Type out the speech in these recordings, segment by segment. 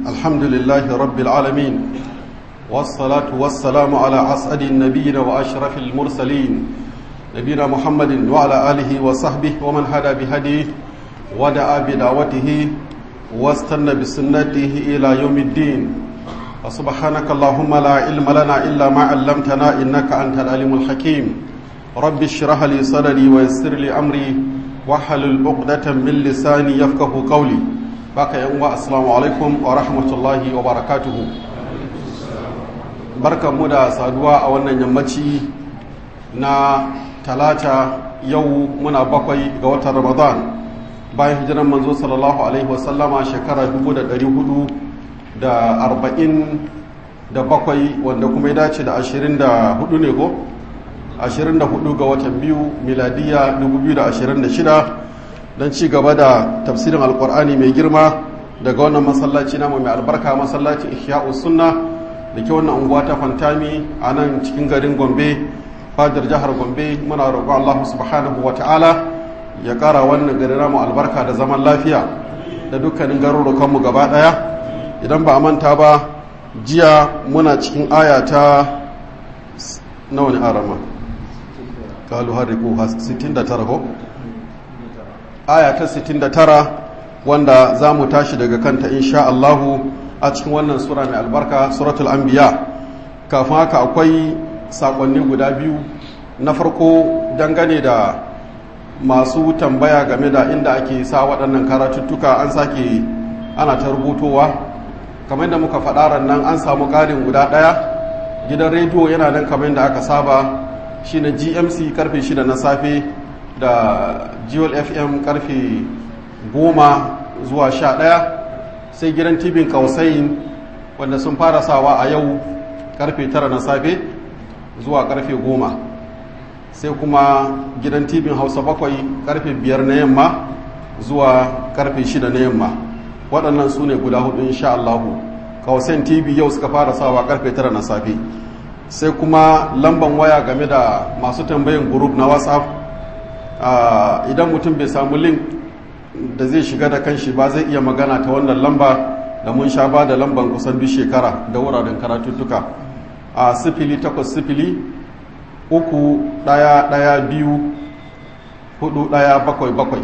الحمد لله رب العالمين والصلاة والسلام على أسعد النبيين وأشرف المرسلين نبينا محمد وعلى آله وصحبه ومن هدى بهديه ودعا بدعوته واستنى بسنته إلى يوم الدين وسبحانك اللهم لا علم لنا إلا ما علمتنا إنك أنت العليم الحكيم رب اشرح لي صدري ويسر لي أمري واحلل عقدة من لساني يفقه قولي baka yan uwa assalamu alaikum wa rahmatullahi wa barakatuhu barkanmu da saduwa a wannan yammaci na talata yau muna bakwai ga watan ramadan bayan hijiran manzo sallallahu alaihi wasallama shekara 447 wanda kuma ya dace da 24 ne ko 24 ga watan biyu miladiya 2026 don ci gaba da tafsirin alkur'ani mai girma daga wannan masallaci namu mai albarka masallaci ihya'us sunna da ke wannan unguwa ta fantami a nan cikin garin gombe fadar jihar gombe muna roƙon allah subhanahu wa ta'ala ya ƙara wannan gari namu albarka da zaman lafiya da dukkanin garurukanmu gaba ɗaya idan ba a manta ba jiya muna cikin aya ta nawa ne arama kalu harriku 69 ko aya ta 69 wanda za mu tashi daga kanta insha Allahu a cikin wannan sura mai albarka suratul anbiya kafin haka akwai sakonni guda biyu na farko dangane da masu tambaya game da inda ake sa waɗannan karatuttuka an sake ana ta rubutowa kamar da muka faɗa nan an samu ƙarin guda ɗaya gidan rediyo yana nan kamar da aka saba shine gmc karfe 6 na safe da jewel fm karfe goma zuwa sha ɗaya sai gidan tibin kausayin wanda sun fara sawa a yau karfe tara na safe zuwa karfe goma sai kuma gidan tibin hausa bakwai karfe biyar na yamma zuwa karfe shida na yamma waɗannan su ne guda hudu insha Allahu kausayin tv yau suka fara sawa karfe tara na safe sai kuma lamban waya game da masu tambayin group na whatsapp Uh, idan mutum bai samu link da zai shiga da kanshi ba zai iya magana ta wannan lamba da mun sha ba da lamban kusan duk shekara da wuraren karatuttuka a uh, sifili takwas sifili uku ɗaya ɗaya biyu hudu ɗaya bakwai bakwai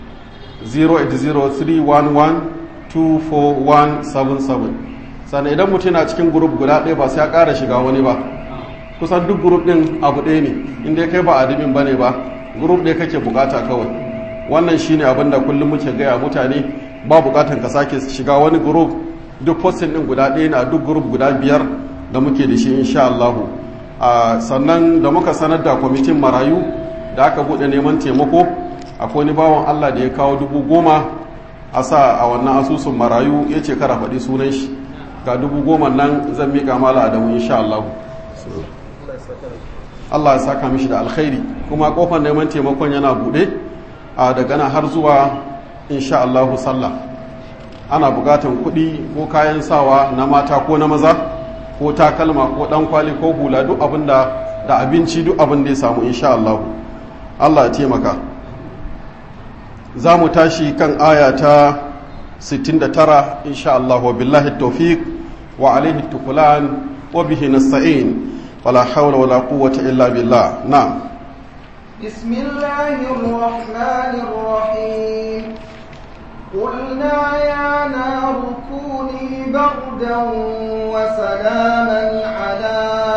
08031124177 sannan idan mutum na cikin grup guda ɗaya ba sai ya ƙara shiga wani ba kusan duk grup ɗin abu ɗaya ne inda kai ba admin ba ne ba group ɗaya kake bukata kawai wannan shine abin da kullum muke gaya mutane ba bukatan ka sake shiga wani group duk posting din guda ɗaya na duk group guda biyar da muke da shi insha Allah sannan da muka sanar da kwamitin marayu da aka buɗe neman taimako akwai wani bawan Allah da ya kawo dubu goma a sa a wannan asusun marayu ya ce kara faɗi sunan shi ga dubu goma nan zan miƙa mala adamu insha Allah Allah ya saka mishi da alkhairi kuma kofar neman taimakon yana bude a daga nan har zuwa insha Allahu sallah ana bukatan kuɗi ko kayan sawa na mata ko na maza ko takalma ko dan kwali ko hula duk abin da da abinci duk abin da ya samu insha Allahu Allah ya taimaka za mu tashi kan aya ta 69 insha Allahu billahi tawfiq wa alaihi tukulan wa bihi nasta'in ولا حول ولا قوة إلا بالله نعم بسم الله الرحمن الرحيم قلنا يا نار كوني بردا وسلاما على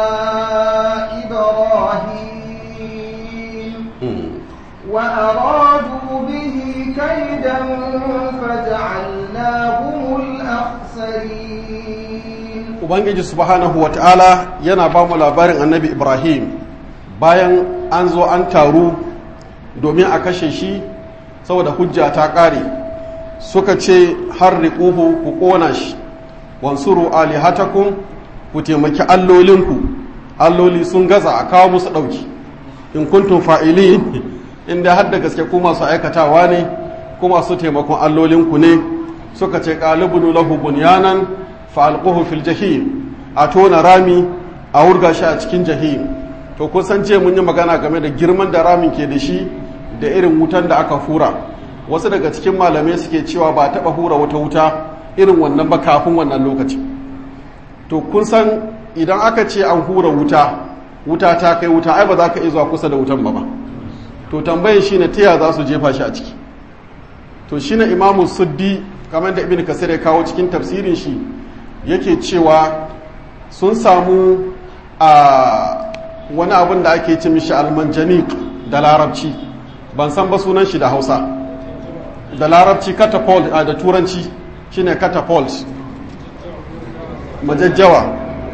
إبراهيم وأرادوا به كيدا فجعلناهم الأخسرين ubangiji subhanahu wa ta'ala yana ba mu labarin annabi ibrahim bayan an zo an taru domin a kashe shi saboda hujja ta ƙare suka ce har riƙuhu ku ƙona shi wansuru alihatakun ku taimaki allolinku alloli sun gaza a kawo musu ɗauki in kuntum fa'ili inda har da gaske ku masu aikatawa ne ku masu taimakon allolinku ne suka ce ƙalibunu lahu bunyanan fa'alƙuhu fil jahim a tona rami a wurga shi a cikin jahim to kun san ce mun yi magana game da girman da ramin ke da shi da irin wutan da aka hura wasu daga cikin malamai suke cewa ba taɓa hura wata wuta irin wannan ba kafin wannan lokaci to kun san idan aka ce an hura wuta wuta ta kai wuta ai ba za ka iya zuwa kusa da wutan ba ba to tambayin shine ta za su jefa shi a ciki to shine imamu suddi kamar da ibn kasir ya kawo cikin tafsirin shi yake cewa sun samu a wani abin da ake ce mishi almanjanik da larabci ban san ba sunan shi da hausa da larabci catapult a da turanci shine catapult majajjawa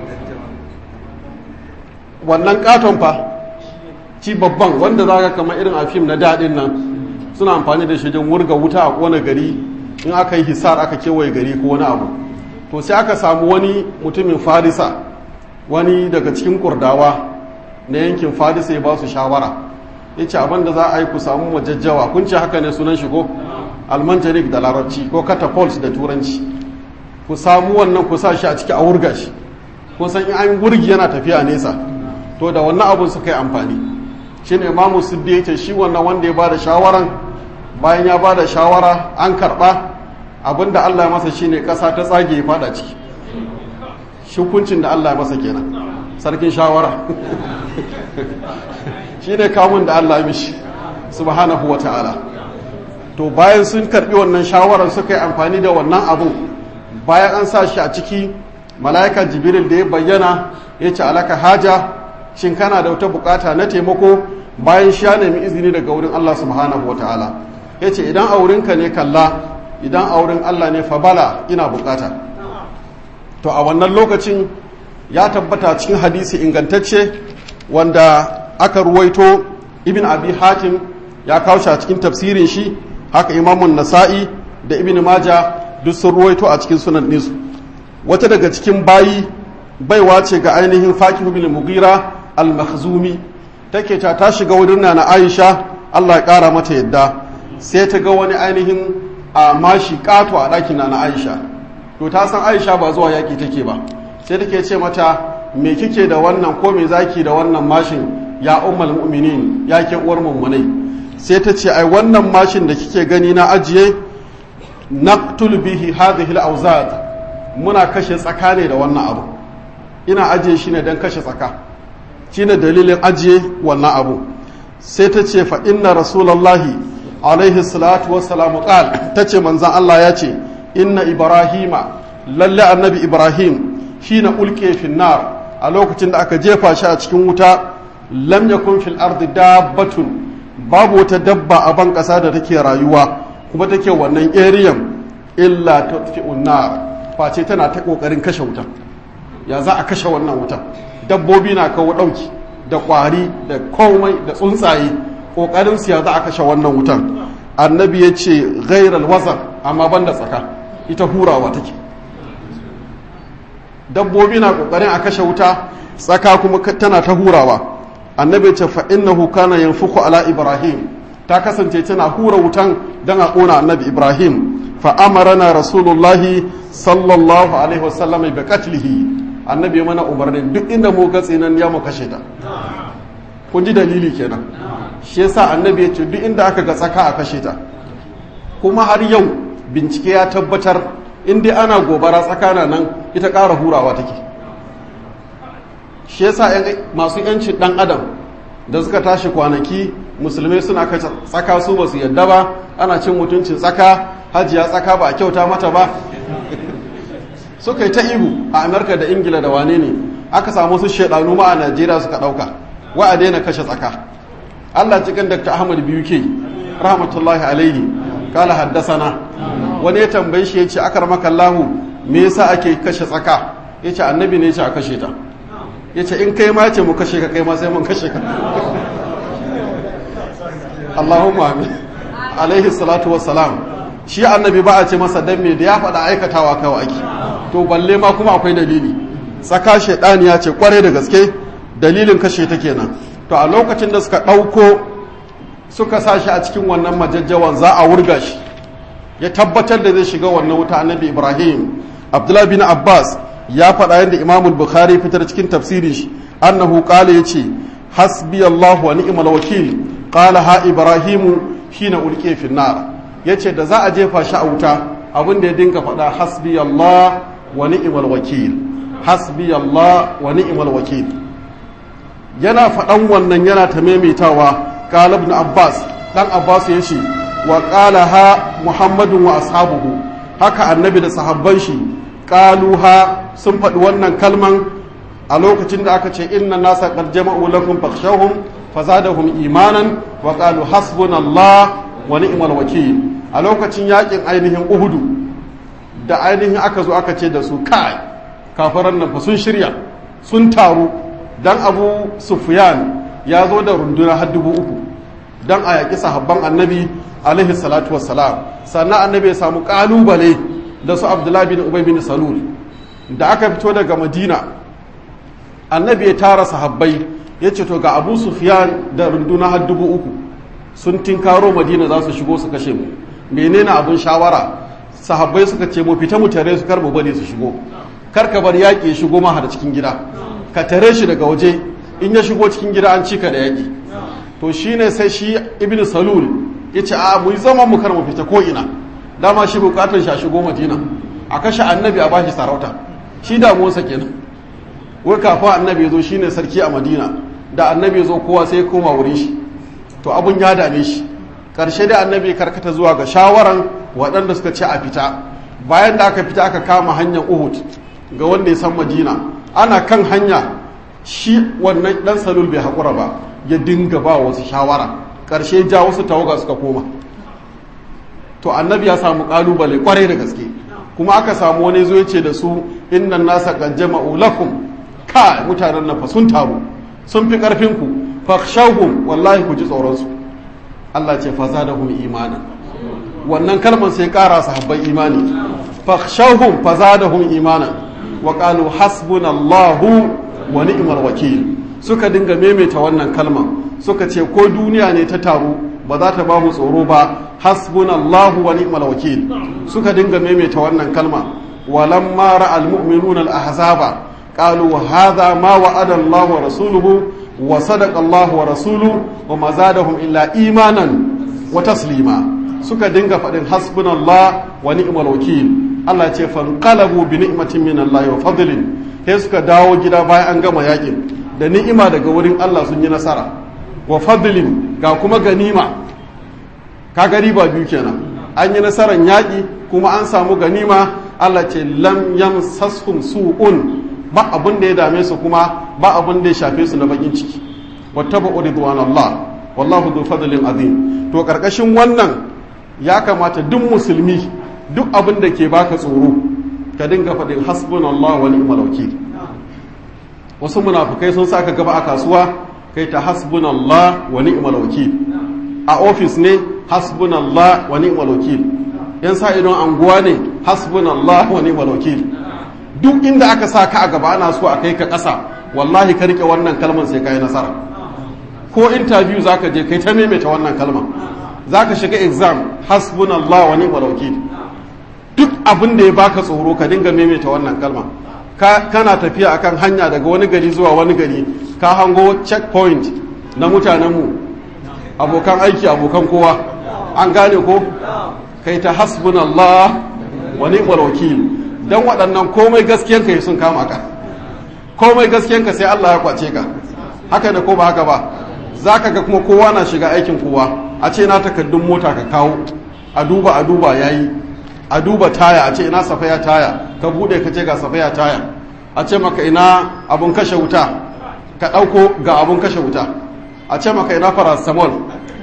wannan katon fa ci babban wanda za ka kama irin a fim na daɗin nan suna amfani da shi don wurga wuta a kone gari in aka yi hisar aka kewaye gari ko wani abu to sai aka samu wani mutumin farisa wani daga cikin kurdawa na yankin farisa ya ba su shawara ya ce abin da za a yi ku samu majajjawa kun ce haka ne sunan shigo almanjanik da larabci ko catapult da turanci ku samu wannan ku sa shi a ciki a wurga shi kun san in an wurgi yana tafiya nesa to da wannan abun suka yi amfani shi ne imamu siddi ya ce shi wannan wanda ya ba da shawaran bayan ya ba da shawara an karɓa abinda allah ya masa shine ƙasa ta tsage ya fada ciki shukuncin da allah ya masa kenan sarkin shawara shi ne kamun da allah ya mishi subhanahu wa ta'ala to bayan sun karɓi wannan shawarar suka yi amfani da wannan abun bayan an sa shi a ciki mala'ika jibril da ya bayyana ya ce alaka haja shin kana da wata bukata na taimako bayan shi ya nemi izini daga wurin Allah subhanahu wa ta'ala ya ce idan aurinka ne kalla idan aurin Allah ne fabala ina bukata to a wannan lokacin ya tabbata cikin hadisi ingantacce wanda aka ruwaito ibn abi hatim ya kawo shi a cikin tafsirin shi haka imamun nasa'i da ibn maja duk sun ruwaito a cikin sunan nisu wata daga cikin bayi baiwa ce ga ainihin fakihu bin mugira al-makhzumi take ta ta shiga wurin na Aisha Allah ya kara mata yadda sai ta ga wani ainihin a mashi kato a ɗakin na Aisha to ta san Aisha ba zuwa yaki take ba sai take ce mata me kike da wannan ko me zaki da wannan mashin ya ummul mu'minin ya ke uwar mummunai sai ta ce ai wannan mashin da kike gani na ajiye naqtul bihi hadhihi al-awzad muna kashe tsaka ne da wannan abu ina ajiye shi ne don kashe tsaka shi ne dalilin ajiye wannan abu sai ta ce fa inna rasulallahi alaihi salatu wassalamu qal ta ce manzan Allah ya ce inna ibrahima lalle annabi ibrahim shi na ulke finnar a lokacin da aka jefa shi a cikin wuta lam yakun fil ardi dabbatun babu wata dabba a ban kasa da take rayuwa kuma take wannan eriyan illa tutfi'un nar face tana ta kokarin kashe wutan ya za a kashe wannan wutan dabbobi na kawo ɗauki da ƙwari da komai da tsuntsaye ƙoƙarin siya za a kashe wannan wutan annabi ya ce gairar wazar amma ban da tsaka ita hurawa take dabbobi na ƙoƙarin a kashe wuta tsaka kuma tana ta hurawa annabi ya ce fa innahu kana yanfuku ala ibrahim ta kasance tana hura wutan don a ƙona annabi ibrahim fa amarana rasulullahi sallallahu alaihi wasallam bi qatlihi annabi ya mana umarnin duk inda mu ga tsinan ya mu kashe ta kun ji dalili kenan shi yasa annabi ya ce duk inda aka ga tsaka a kashe ta kuma har yau bincike ya tabbatar in dai ana gobara tsakana nan ita ƙara hurawa take shi yasa masu yancin dan adam da suka tashi kwanaki musulmai suna kashe tsaka su ba su yadda ba ana cin mutuncin tsaka hajiya tsaka ba a kyauta mata ba suka yi ta ihu a amurka da ingila da wane ne aka samu su shaidanu ma a najeriya suka ɗauka wa a daina kashe tsaka allah cikin dr ahmad biyu ke rahmatullahi alaihi kala haddasana wani ya tambayi shi ya ce akar makallahu me yasa ake kashe tsaka ya ce annabi ne ce a kashe ta ya ce in kai ma ce mu kashe ka kai ma sai mun kashe ka allahumma amin alaihi salatu wassalam shi annabi ba a ce masa dan me da ya faɗa aikatawa kawai ake to balle ma kuma akwai dalili tsaka shaidani ya ce kware da gaske dalilin kashe ta kenan to a lokacin da suka ɗauko suka sa shi a cikin wannan majajjawan za a wurga shi ya tabbatar da zai shiga wannan wuta annabi ibrahim abdullahi bin abbas ya faɗa yadda imam bukhari fitar cikin tafsirin shi annahu qala yace hasbi allah wa ni'mal wakil qala ha ibrahimu hina ulqiya fi nar yace da za a jefa shi a wuta abin da ya dinka faɗa hasbi Allah wa ni'mal wakil hasbi Allah wa ni'mal wakil yana faɗan wannan yana ta maimaitawa qala ibn Abbas dan Abbas ya ce wa qala ha Muhammadun wa ashabuhu haka annabi da sahabban shi qaluha sun faɗi wannan kalman a lokacin da aka ce inna nasa qad jama'u lakum fakhshawhum fazadahum imanan wa qalu hasbunallah wa ni'mal wakil a lokacin yakin ainihin uhudu da ainihin aka zo aka ce da su kai kafaran nan fa sun shirya sun taru dan abu sufyan ya zo da runduna har dubu uku dan a yaƙi sahabban annabi alaihi salatu wassalam sannan annabi ya samu ƙalubale da su abdullahi bin ubay bin salul da aka fito daga madina annabi ya tara sahabbai ya ce to ga abu sufyan da runduna har dubu uku sun tinkaro madina za su shigo su kashe mu menene abin shawara sahabbai suka ce mu fita mu tare su kar mu bari su shigo kar ka bar yaƙi ya shigo ma har cikin gida ka tare shi daga waje in ya shigo cikin gida an cika da yaƙi to shine sai shi ibnu salul ya ce a mu yi zaman mu kar mu fita ko ina dama shi bukatar shi a shigo madina a kashe annabi a bashi sarauta shi damuwarsa kenan wai kafin annabi ya zo shine sarki a madina da annabi ya zo kowa sai ya koma wurin shi to abun ya dame shi karshe da annabi karkata zuwa ga shawaran waɗanda suka ce a fita bayan da aka fita aka kama hanyar uhud ga wanda ya san madina ana kan hanya shi wannan dan salul bai haƙura ba ya dinga ba wasu shawara ƙarshe ja wasu tawaga suka koma to annabi ya samu ƙalubale kwarai da gaske kuma aka samu wani zo ce da su innan nasa qad jama'u lakum ka mutanen nan fa sun taru sun fi ƙarfin ku fakhshawhum wallahi ku ji tsoron su Allah ce fa zadahum imana wannan kalmar sai ƙara sahabbai imani fakhshawhum fa zadahum imana wa qalu hasbunallahu wa ni'mal wakil suka dinga maimaita wannan kalma suka ce ko duniya ne ta taru ba za ta ba mu tsoro ba hasbunallahu wa ni'mal wakil suka dinga maimaita wannan kalma walamma ra'al mu'minuna al-ahzaba qalu hadha ma wa'ada Allah wa rasuluhu wa sadaqa Allah wa rasuluhu wa ma zadahum illa imanan wa taslima suka dinga faɗin hasbunallah wa ni'mal wakil Allah ce fanqalabu bi ni'matin min Allah wa fadlin sai suka dawo gida bayan an gama yakin da ni'ima daga wurin Allah sun yi nasara wa fadlin ga kuma ganima ka gari ba biyu kenan an yi nasarar yaƙi kuma an samu ganima Allah ce lam yamsashum su'un ba abun da ya dame su kuma ba abun da ya shafe su na bakin ciki wattaba'u ridwanallah wallahu dhu fadlin azim to karkashin wannan ya kamata duk musulmi duk abin da ke baka tsoro ka dinga faɗin hasbunallah wa ni'mal wakil wasu munafukai sun saka gaba a kasuwa kai ta hasbunallah wa ni'mal wakil a ofis ne hasbunallah wa ni'mal wakil yan sa idon anguwa ne hasbunallah wa ni'mal wakil duk inda aka sa ka a gaba ana so a kai ka ƙasa wallahi ka rike wannan kalmar sai ka yi nasara ko interview zaka je kai ta maimaita wannan kalmar zaka shiga exam hasbunallah wa ni'mal wakil duk abin da ya baka tsoro ka dinga maimaita wannan kalma kana tafiya akan hanya daga wani gari zuwa wani gari ka hango checkpoint na mutanenmu abokan aiki abokan kowa an gane ko kai ta hasbunallah wa ni'mal wakil dan waɗannan komai gaskiyanka sun kama ka komai gaskiyanka sai Allah ya kwace ka haka da ko ba haka ba zaka ga kuma kowa na shiga aikin kowa a ce na takaddun mota ka kawo a duba a duba yayi a duba taya a ce ina safaya taya ka bude ka ce ga safaya taya a ce maka ina abun kashe wuta ka ɗauko ga abun kashe wuta a ce maka ina paracetamol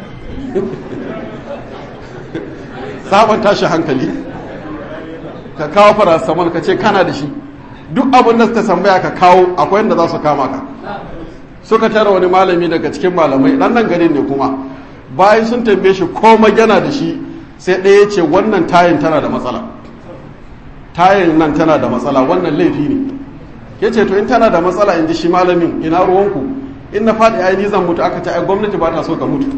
sabon tashi hankali ka kawo paracetamol ka ce kana da shi duk abin da suka tambaya ka kawo akwai yadda za su kama ka suka tara wani malami daga cikin malamai dan nan garin ne kuma bayan sun tambaye shi komai yana da shi sai ɗaya ce wannan tayin tana da matsala tayin nan tana da matsala wannan laifi ne ya ce to in tana da matsala in ji shi malamin ina ruwanku in na faɗi ai zan mutu aka ce ai gwamnati ba ta so ka mutu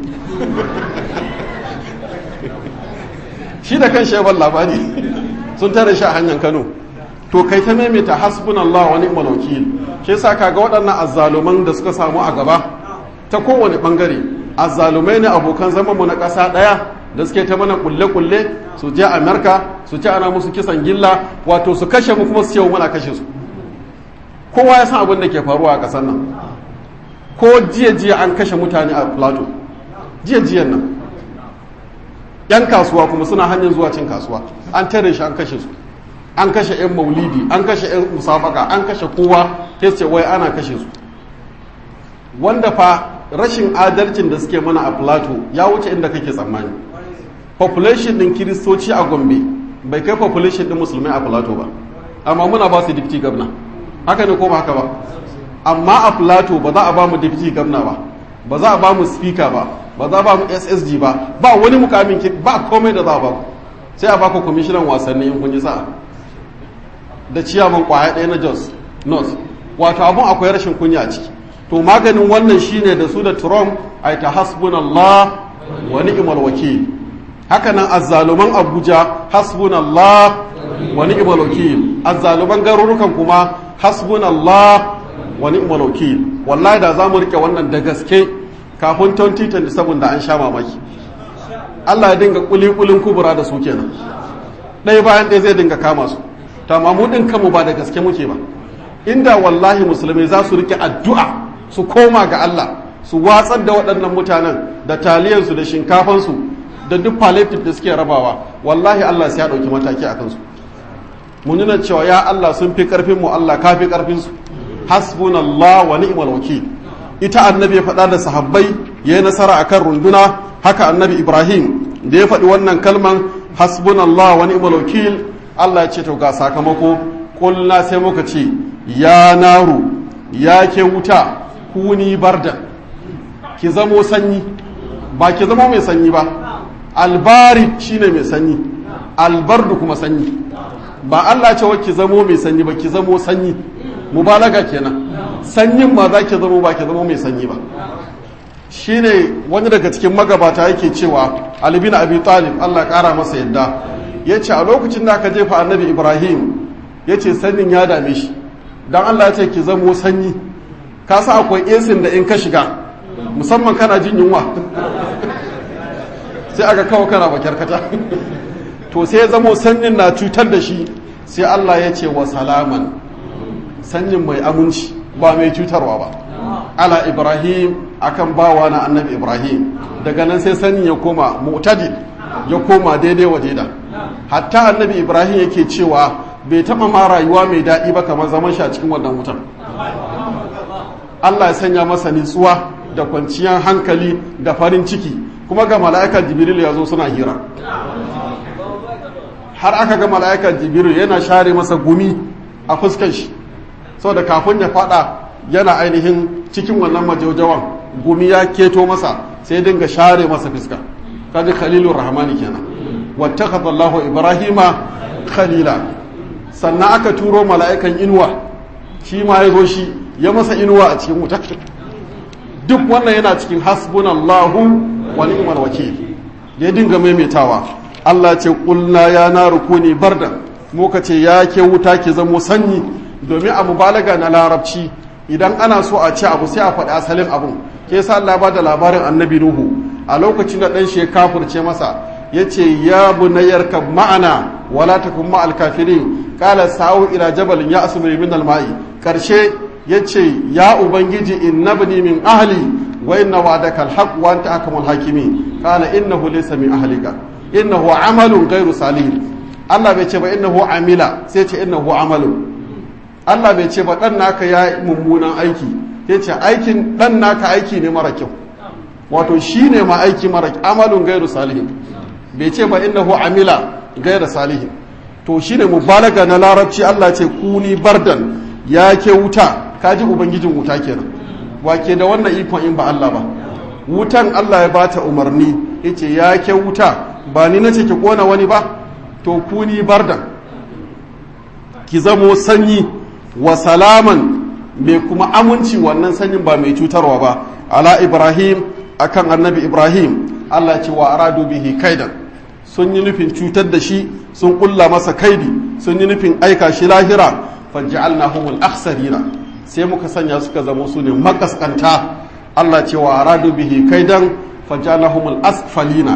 shi da kan shebar labari sun tare shi a hanyar kano to kai ta maimaita hasbunallah wa ni'mal wakil shi yasa kaga waɗannan azzaluman da suka samu a gaba ta kowane bangare azzalumai ne abokan zaman mu na ƙasa ɗaya da suke ta mana kulle-kulle su je amerika su ce ana musu kisan gilla wato su kashe mu kuma su ce muna kashe su kowa ya san abin da ke faruwa a ƙasar nan ko jiya-jiya an kashe mutane a plateau jiya-jiyan nan yan kasuwa kuma suna hanyar zuwa cin kasuwa an tare shi an kashe su an kashe yan maulidi an kashe yan musabaka an kashe kowa ta ce wai ana kashe su wanda fa rashin adalcin da suke mana a plateau ya wuce inda kake tsammani population din kiristoci a gombe bai kai population din musulmai a plateau ba amma muna ba su deputy governor haka ne ko ba haka ba amma a plateau ba za a ba mu deputy governor ba ba za a ba mu speaker ba ba za a ba mu ssg ba ba wani mukamin ba komai da za a ba ku sai a ba ku commissioner wasanni in kun yi sa'a da ciyaman kwaya ɗaya na jos north wato abun akwai rashin kunya a ciki to maganin wannan shine da su da trump ai ta hasbunallah wa ni'mal wakil haka nan azzaluman abuja hasbunallah wa ni'mal wakil azzaluman garurukan kuma hasbunallah wa ni'mal wakil wallahi da zamu rike wannan da gaske kafin 2027 da an sha mamaki Allah ya dinga kulikulin kubura da su kenan ɗaya bayan ɗaya zai dinga kama su ta mu din kanmu ba da gaske muke ba inda wallahi musulmai za su rike addu'a su koma ga Allah su watsar da waɗannan mutanen da taliyansu da shinkafansu da duk palliative da suke rabawa wallahi Allah sai ya ɗauki mataki a kansu mu nuna cewa ya Allah sun fi ƙarfin mu Allah ka fi ƙarfin su hasbunallah wa ni'mal wakil ita annabi ya faɗa da sahabbai ya yi nasara akan runduna haka annabi Ibrahim da ya faɗi wannan kalman hasbunallah wa ni'mal wakil Allah ya ce to ga sakamako kulna sai muka ce ya naru ya ke wuta kuni barda ki zamo sanyi ba ki zamo mai sanyi ba albari shine mai sanyi albardu kuma sanyi ba Allah ce ki zamo mai sanyi ba ki zamo sanyi mubalaga kenan sanyin ma za ki zamo ba ki zamo mai sanyi ba shine wani daga cikin magabata yake cewa Ali bin Abi Talib Allah kara masa yadda yace a lokacin da aka jefa Annabi Ibrahim yace sanyin ya dame shi dan Allah ya ce ki zamo sanyi ka sa akwai esin da in ka shiga musamman kana jin yunwa sai aka kawo kana bakyarkata to sai ya zamo sanyin na cutar da shi sai Allah ya ce wa salaman sanyin mai aminci ba mai cutarwa ba ala ibrahim akan bawa na annabi ibrahim daga nan sai sanyin ya koma mu'tadil ya koma daidai wa daida hatta annabi ibrahim yake cewa bai taba ma rayuwa mai daɗi ba kamar zaman shi a cikin wannan wutan Allah ya sanya masa nitsuwa da kwanciyar hankali da farin ciki kuma ga mala'ikar jibril ya zo suna hira har aka ga mala'ikar jibril yana share masa gumi a fuskan shi saboda kafin ya fada yana ainihin cikin wannan majaujawan gumi ya keto masa sai dinga share masa fuska kaji khalilur rahmani kenan wattakhadha Allahu ibrahima khalila sannan aka turo mala'ikan inuwa shi ma ya zo shi ya masa inuwa a cikin wuta duk wannan yana cikin hasbunallahu wa ni'mal wakil ya dinga maimaitawa Allah ce kulna ya na rukuni barda muka ce ya ke wuta ki zamo sanyi domin a mubalaga na larabci idan ana so a ce abu sai a faɗi asalin abun ke sa Allah ba da labarin annabi Nuhu a lokacin da ɗan shi ya kafurce masa ya ce ya bunayyar ka ma'ana wala takun ma'al kafirin qala sa'u ila jabalin ya asmu min al-ma'i karshe ya ce ya ubangiji innabni min ahli wa inna wa'daka al-haq wa anta ahkamul hakimin qala innahu laysa min ahlika innahu amalun ghairu salih Allah bai ce ba innahu amila sai ce innahu amalun Allah bai ce ba dan naka ya mummunan aiki ya ce aikin dan naka aiki ne mara kyau wato shine ma aiki mara amalun ghairu salih bai ce ba innahu amila ghairu salih to shine mubalaga na larabci Allah ce kuni bardan ya ke wuta kaji ubangijin wuta kenan wake da wannan ikon in ba Allah ba wutan Allah ya bata umarni yace ya ke wuta ba ni nace ki kona wani ba to kuni bardan ki zamo sanyi wa salaman mai kuma aminci wannan sanyin ba mai cutarwa ba ala ibrahim akan annabi ibrahim Allah ce wa aradu bihi kaidan sun yi nufin cutar da shi sun kulla masa kaidi sun yi nufin aika shi lahira faj'alnahumul akhsarina sai muka sanya suka zama su ne makaskanta Allah ce wa aradu bihi kaidan faj'alnahumul asfalina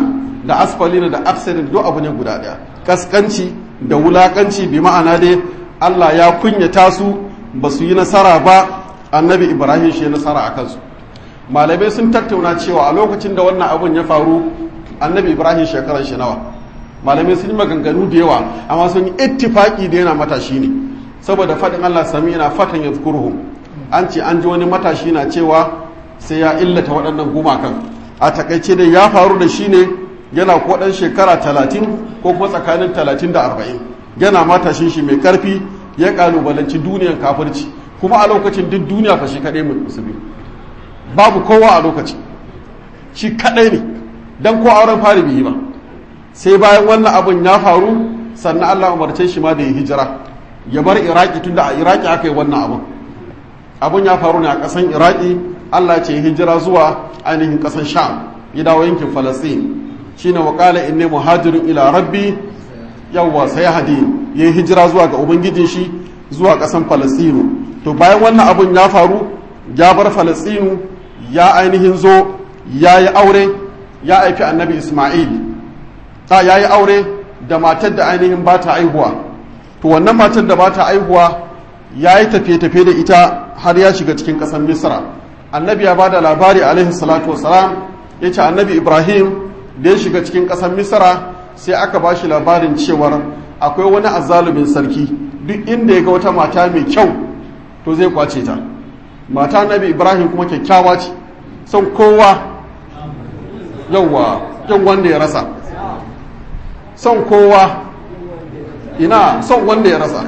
da asfalina da aksarin duk abu ne guda ɗaya kaskanci da wulakanci bi ma'ana dai Allah ya kunyata su ba su yi nasara ba annabi ibrahim shi nasara a kansu malamai sun tattauna cewa a lokacin da wannan abun ya faru annabi ibrahim shekarar shi nawa malamai sun yi maganganu da yawa amma sun yi ittifaki da yana matashi ne saboda faɗin allah sami yana fatan ya an ce an ji wani matashi na cewa sai ya illata waɗannan gumakan a takaice dai ya faru da shi ne yana ko ɗan shekara talatin ko kuma tsakanin talatin da arba'in yana matashin shi mai ƙarfi ya ƙalubalanci duniyan kafirci kuma a lokacin duk duniya fa shi kaɗai musulmi babu kowa a lokaci shi kaɗai ne don ko auren fari bai yi ba sai bayan wannan abin ya faru sannan allah umarce shi ma da ya hijira ya bar iraki tun da a iraki aka yi wannan abin abin ya faru ne a ƙasan iraki allah ce hijira zuwa ainihin ƙasan sham ya dawo yankin falastin shine wa qala inni muhajirin ila rabbi yawwa sai hadi ya hijira zuwa ga ubangijin shi zuwa ƙasan falastinu to bayan wannan abun ya faru ya bar falastinu ya ainihin zo ya yi aure ya haifi annabi isma'il ta ya yi aure da matar da ainihin ba ta aihuwa to wannan matar da ba ta aihuwa ya yi tafiye-tafiye da ita har ya shiga cikin ƙasar misra annabi ya ba da labari alaihi salatu wasalam ya ce annabi ibrahim da ya shiga cikin ƙasar misra sai aka ba shi labarin cewar akwai wani azalumin sarki duk inda ya ga wata mata mai kyau to zai kwace ta mata nabi ibrahim kuma kyakkyawa ce son kowa yauwa kyan wanda ya rasa son kowa ina son wanda ya rasa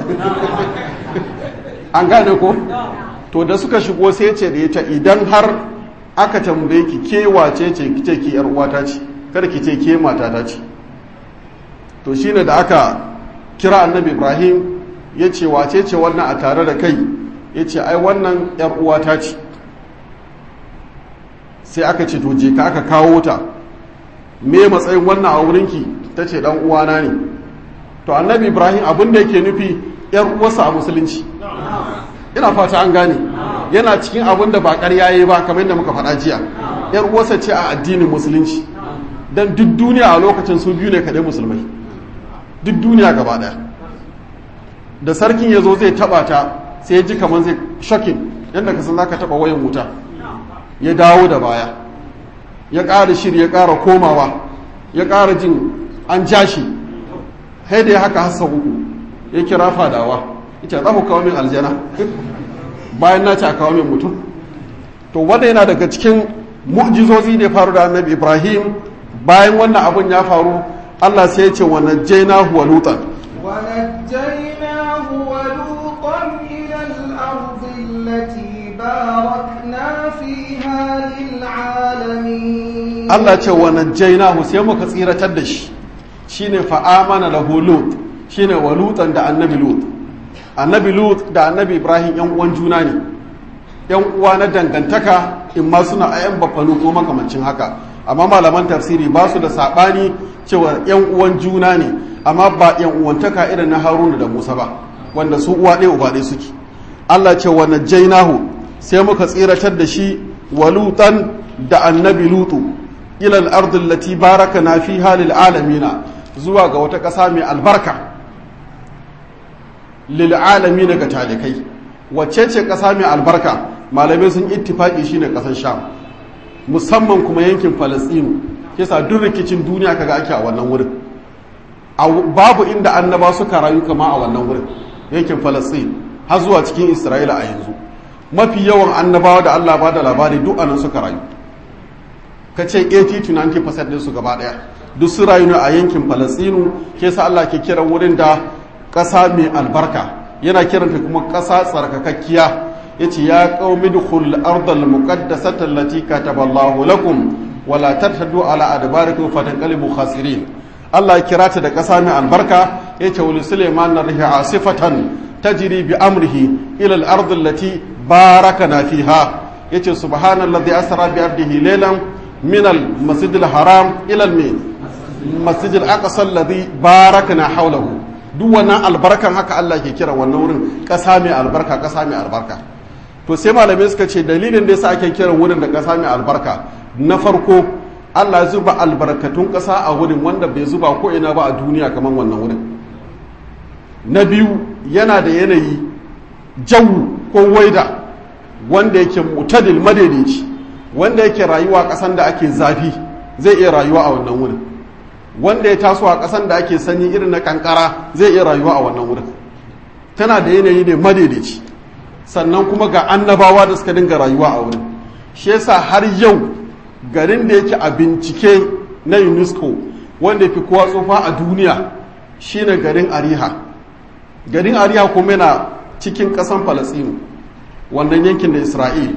an gane ko to da suka shigo sai ce da ita idan har aka tambaye ki ke wace ce kice ki yar uwata ce kada ki ce ke matata ce to shine da aka kira annabi ibrahim ya ce wace ce wannan a tare da kai ya ce ai wannan yar uwata ce sai aka ce to je ka aka kawo ta me matsayin wannan a wurinki ta ce dan uwana ne to annabi ibrahim abin da yake nufi yar uwarsa a musulunci ina fata an gane yana cikin abin da ba ƙarya yayi ba kamar yadda muka faɗa jiya yar uwarsa ce a addinin musulunci dan duk duniya a lokacin su biyu ne kaɗai musulmai duk duniya gaba ɗaya da sarkin ya zo zai taɓa ta sai ya ji kamar zai shokin yadda ka san za ka taɓa wayan wuta ya dawo da baya ya ƙara shiri ya ƙara komawa ya ƙara jin an ja shi sai da ya haka hassa uku ya kira fadawa ita za ku kawo min aljana bayan na ci a kawo min mutum to wanda yana daga cikin mu'jizozi da faru da annabi ibrahim bayan wannan abun ya faru allah sai ya ce wa najjaynahu wa lutan ونجيناه ولوطا إلى الأرض التي باركنا فيها للعالمين Allah ce wa najjaynahu sai muka tsiratar da shi shine fa amana lahu lut shine wa lutan da annabi lut annabi lut da annabi ibrahim yan uwan juna ne yan uwa na dangantaka in ma suna ayan bafanu ko makamancin haka amma malaman tafsiri ba su da sabani cewa yan uwan juna ne amma ba yan uwantaka irin na haruna da musa ba wanda su uwa ɗaya uba ɗaya suke Allah ce wa najjaynahu sai muka tsiratar da shi wa lutan da annabi lutu ila al-ardi allati barakana fiha lil alamina zuwa ga wata ƙasa mai albarka lil alamina ga talikai wacce ce ƙasa mai albarka malamai sun ittifaki shine ƙasar sham musamman kuma yankin falastinu yasa duk rikicin duniya kaga ake a wannan wurin babu inda annaba suka rayu kama a wannan wurin yankin falastin har zuwa cikin isra'ila a yanzu mafi yawan annabawa da allah ba da labari duk anan suka rayu ka ce 80-90% din su gaba daya duk su rayu ne a yankin falastinu ke sa allah ke kiran wurin da ƙasa mai albarka yana kiranta kuma ƙasa tsarkakakkiya ya ce ya ƙaumi dukul ardal muqaddasata allati kataballahu lakum wala tartadu ala adbarikum fatanqalibu khasirin Allah kira ta da ƙasa mai albarka ya ce wani Suleiman na rihi asifatan tajri bi amrihi ila al-ard allati barakana fiha yace subhanallazi asra bi abdihi laylan min al-masjid al-haram ila al-masjid al-aqsa alladhi barakana hawlahu duk wannan albarkan haka Allah ke kira wannan wurin ƙasa mai albarka ƙasa mai albarka to sai malamai suka ce dalilin da yasa ake kiran wurin da ƙasa mai albarka na farko Allah zuba albarkatun ƙasa a wurin wanda bai zuba ko ina ba a duniya kamar wannan wurin na biyu yana da yanayi jawu ko waida wanda yake mutadil madaidaici wanda yake rayuwa ƙasan da ake zafi zai iya rayuwa a wannan wurin wanda ya taso a ƙasan da ake sanyi irin na kankara zai iya rayuwa a wannan wurin tana da yanayi ne madaidaici sannan kuma ga annabawa da suka dinga rayuwa a wurin shi yasa har yau garin da yake a bincike na unesco wanda fi kowa tsofa a duniya shine garin ariha garin ariha kuma yana cikin ƙasan falasinu wannan yankin da isra'il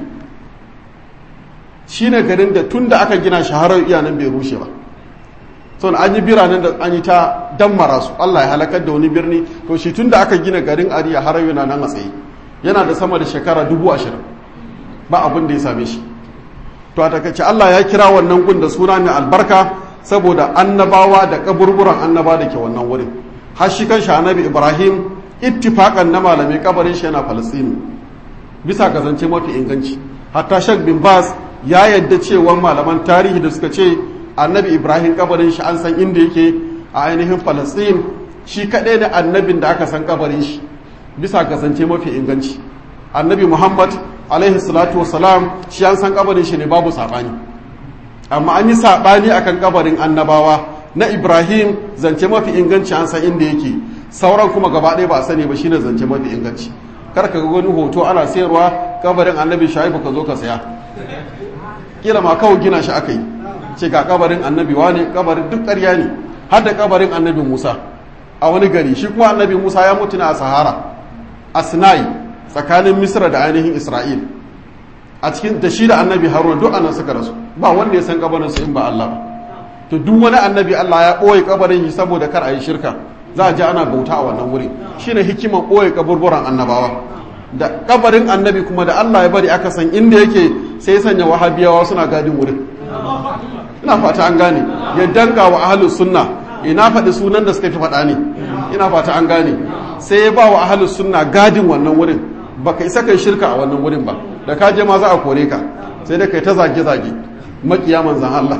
shine garin da tun da aka gina shaharar iyanan bai rushe ba son an yi biranen da an yi ta dammara su allah ya halakar da wani birni to shi tun da aka gina garin ariya har yana nan a tsaye yana da sama da shekara dubu ashirin ba abin da ya same shi to a takaice allah ya kira wannan gun da suna mai albarka saboda annabawa da kaburburan annaba da ke wannan wurin har shi kan annabi ibrahim ittifakan na malamai kabarin shi yana falastinu bisa ga zance mafi inganci hatta shek bin bas ya yadda cewa malaman tarihi da suka ce annabi ibrahim kabarin shi an san inda yake a ainihin falastin shi kaɗai da annabin da aka san kabarin shi bisa ga zance mafi inganci annabi muhammad alaihi salatu wasalam shi an san kabarin shi ne babu saɓani amma an yi saɓani akan kabarin annabawa na ibrahim zance mafi inganci an san inda yake sauran kuma gaba ɗaya ba a sani ba shine zance mafi inganci kar ka ga wani hoto ana sayarwa kabarin annabi shaibu ka zo ka saya kila ma kawai gina shi aka yi ce ga kabarin annabi wane kabarin duk ƙarya ne har da kabarin annabi musa a wani gari shi kuma annabi musa ya mutu a sahara a sinai tsakanin misra da ainihin isra'il a cikin da shi da annabi haruna duk anan suka rasu ba wanda ya san kabarin su in ba allah ba to duk wani annabi allah ya ɓoye kabarin shi saboda kar a yi shirka za a ji ana bauta a wannan wuri shine hikiman ɓoye kaburburan annabawa da kabarin annabi kuma da Allah ya bari aka san inda yake sai ya sanya wahabiyawa suna gadin wurin ina fata an gane ya danka wa ahlus sunna ina faɗi sunan da suka fi faɗa ne ina fata an gane sai ya ba wa ahlus sunna gadin wannan wurin baka isa kai shirka a wannan wurin ba da ka je ma za a kore ka sai da kai ta zage zage makiya manzan Allah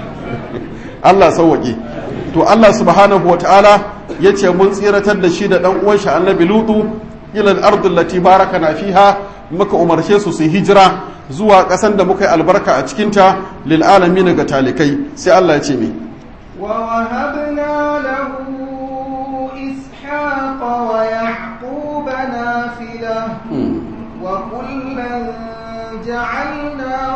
Allah sauwaƙe to Allah subhanahu wataala yace mun tsiratar da shi da dan uwan shi annabi lutu ila al-ardh allati barakana fiha muka umarce su su hijira zuwa ƙasan da muka yi albarka a cikin ta lil alamin ga talikai sai Allah ya ce mi wa wahabna lahu ishaqa wa yaquba nafila wa kullan ja'alna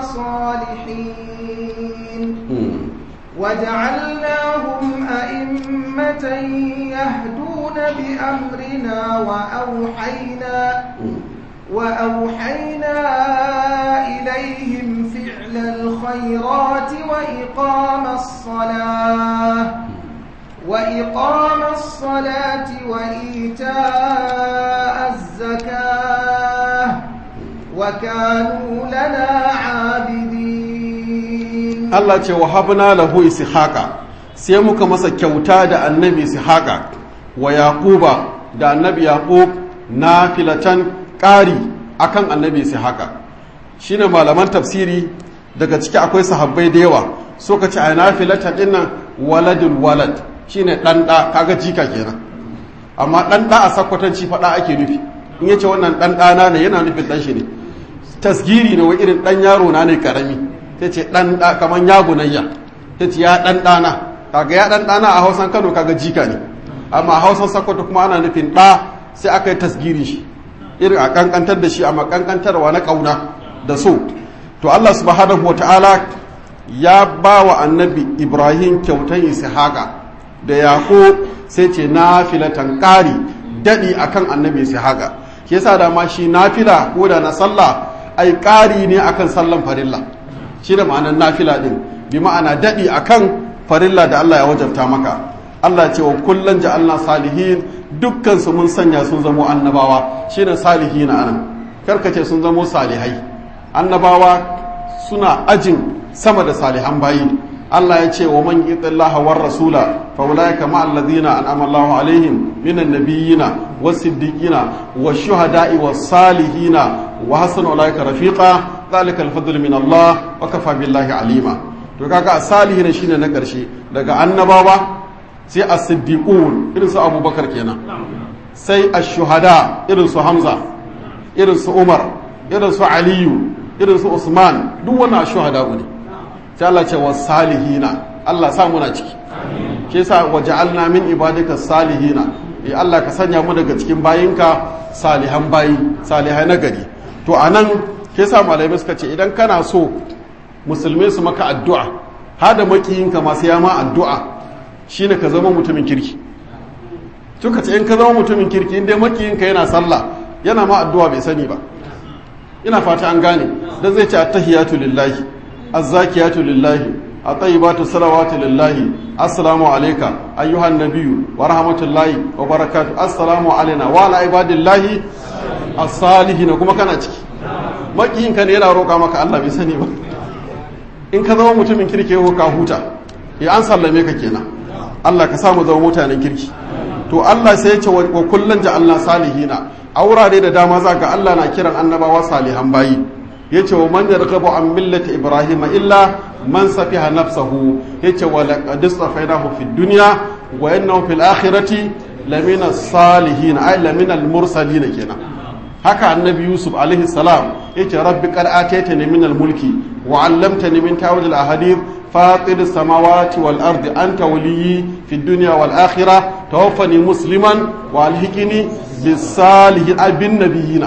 salihin وجعلناهم أئمة يهدون بأمرنا وأوحينا وأوحينا إليهم فعل الخيرات وإقام الصلاة وإقام الصلاة وإيتاء الزكاة وكانوا لنا عابدين Allah ce wa habna lahu ishaqa sai muka masa kyauta da annabi ishaqa wa yaquba da annabi yaqub nafilatan ƙari akan annabi ishaqa shine malaman tafsiri daga ciki akwai sahabbai da yawa so ka ce a nafilatan dinnan waladul walad shine dan da kaga jika kenan amma dan da a sakwatanci fada ake nufi in yace wannan dan dana ne yana nufin dan shi ne tasgiri ne wa irin dan yaro na ne karami ta ce ɗan ɗa kamar ya gunayya ta ce ya ɗan ɗana kaga ya ɗan ɗana a hausan kano kaga jika ne amma a hausan sakwato kuma ana nufin ɗa sai aka yi tasgiri shi irin a ƙanƙantar da shi amma ƙanƙantarwa na ƙauna da so to allah subhanahu wa ta'ala ya ba wa annabi ibrahim kyautan ishaqa da yaƙo sai ce nafilatan ƙari daɗi akan annabi ishaqa shi yasa da ma shi nafila ko da na sallah ai ƙari ne akan sallan farilla shi da ma'anar nafila din bi ma'ana daɗi akan farilla da Allah ya wajabta maka Allah ce wa kullum ja'alna salihin dukkan su mun sanya sun zamo annabawa shine salihin anan karkace sun zamo salihai annabawa suna ajin sama da salihan bayi Allah ya ce wa man yutillaha war rasula fa ulaika ma alladhina an'ama Allahu alaihim minan nabiyyina was siddiqina was shuhada'i was salihina wa hasuna ulaika rafiqa ذلك الفضل من الله وكفى بالله عليما to kaga as-salihin shine na ƙarshe daga annabawa sai as-siddiqun irin su abubakar kenan sai ash-shuhada irin su hamza irin su umar irin su aliyu irin su usman duk wannan ash-shuhada ne sai Allah ce was-salihina Allah sa muna ciki ke yasa waja'alna min ibadika salihina eh Allah ka sanya mu daga cikin bayinka salihan bayi salihai na gari to anan ke yasa malamai suka ce idan kana so musulmai su maka addu'a hada makiyinka masu yama addu'a shine ka zama mutumin kirki tuka ce in ka zama mutumin kirki inda makiyinka yana sallah yana ma addu'a bai sani ba ina fata an gane dan zai ce attahiyatu lillahi azzakiyatu lillahi at-tayyibatu salawatu lillahi assalamu alayka ayyuhan nabiyyu wa rahmatullahi wa barakatuh assalamu alaina wa ala ibadillahi as-salihin kuma kana ciki makiyinka ne yana roƙa maka Allah bai sani ba in ka zama mutumin kirki ko ka huta ya an sallame ka kenan Allah ka samu zama mutanen kirki to Allah sai ya ce wa kullun ja'alna salihina a wurare da dama za ga Allah na kiran annabawa salihan bayi yace wa man yarghabu an millati ibrahim illa man safiha nafsahu yace wa laqad istafainahu fid dunya wa innahu fil akhirati lamina salihin ay lamina al mursalin kenan haka annabi yusuf alaihi salam yace rabbi qad ataytani min al mulki wa 'allamtani min ta'wil al ahadith fatir as samawati wal ardi anta waliyyi fid dunya wal akhirah tawaffani musliman wa alhiqni bis salihin abin nabiyina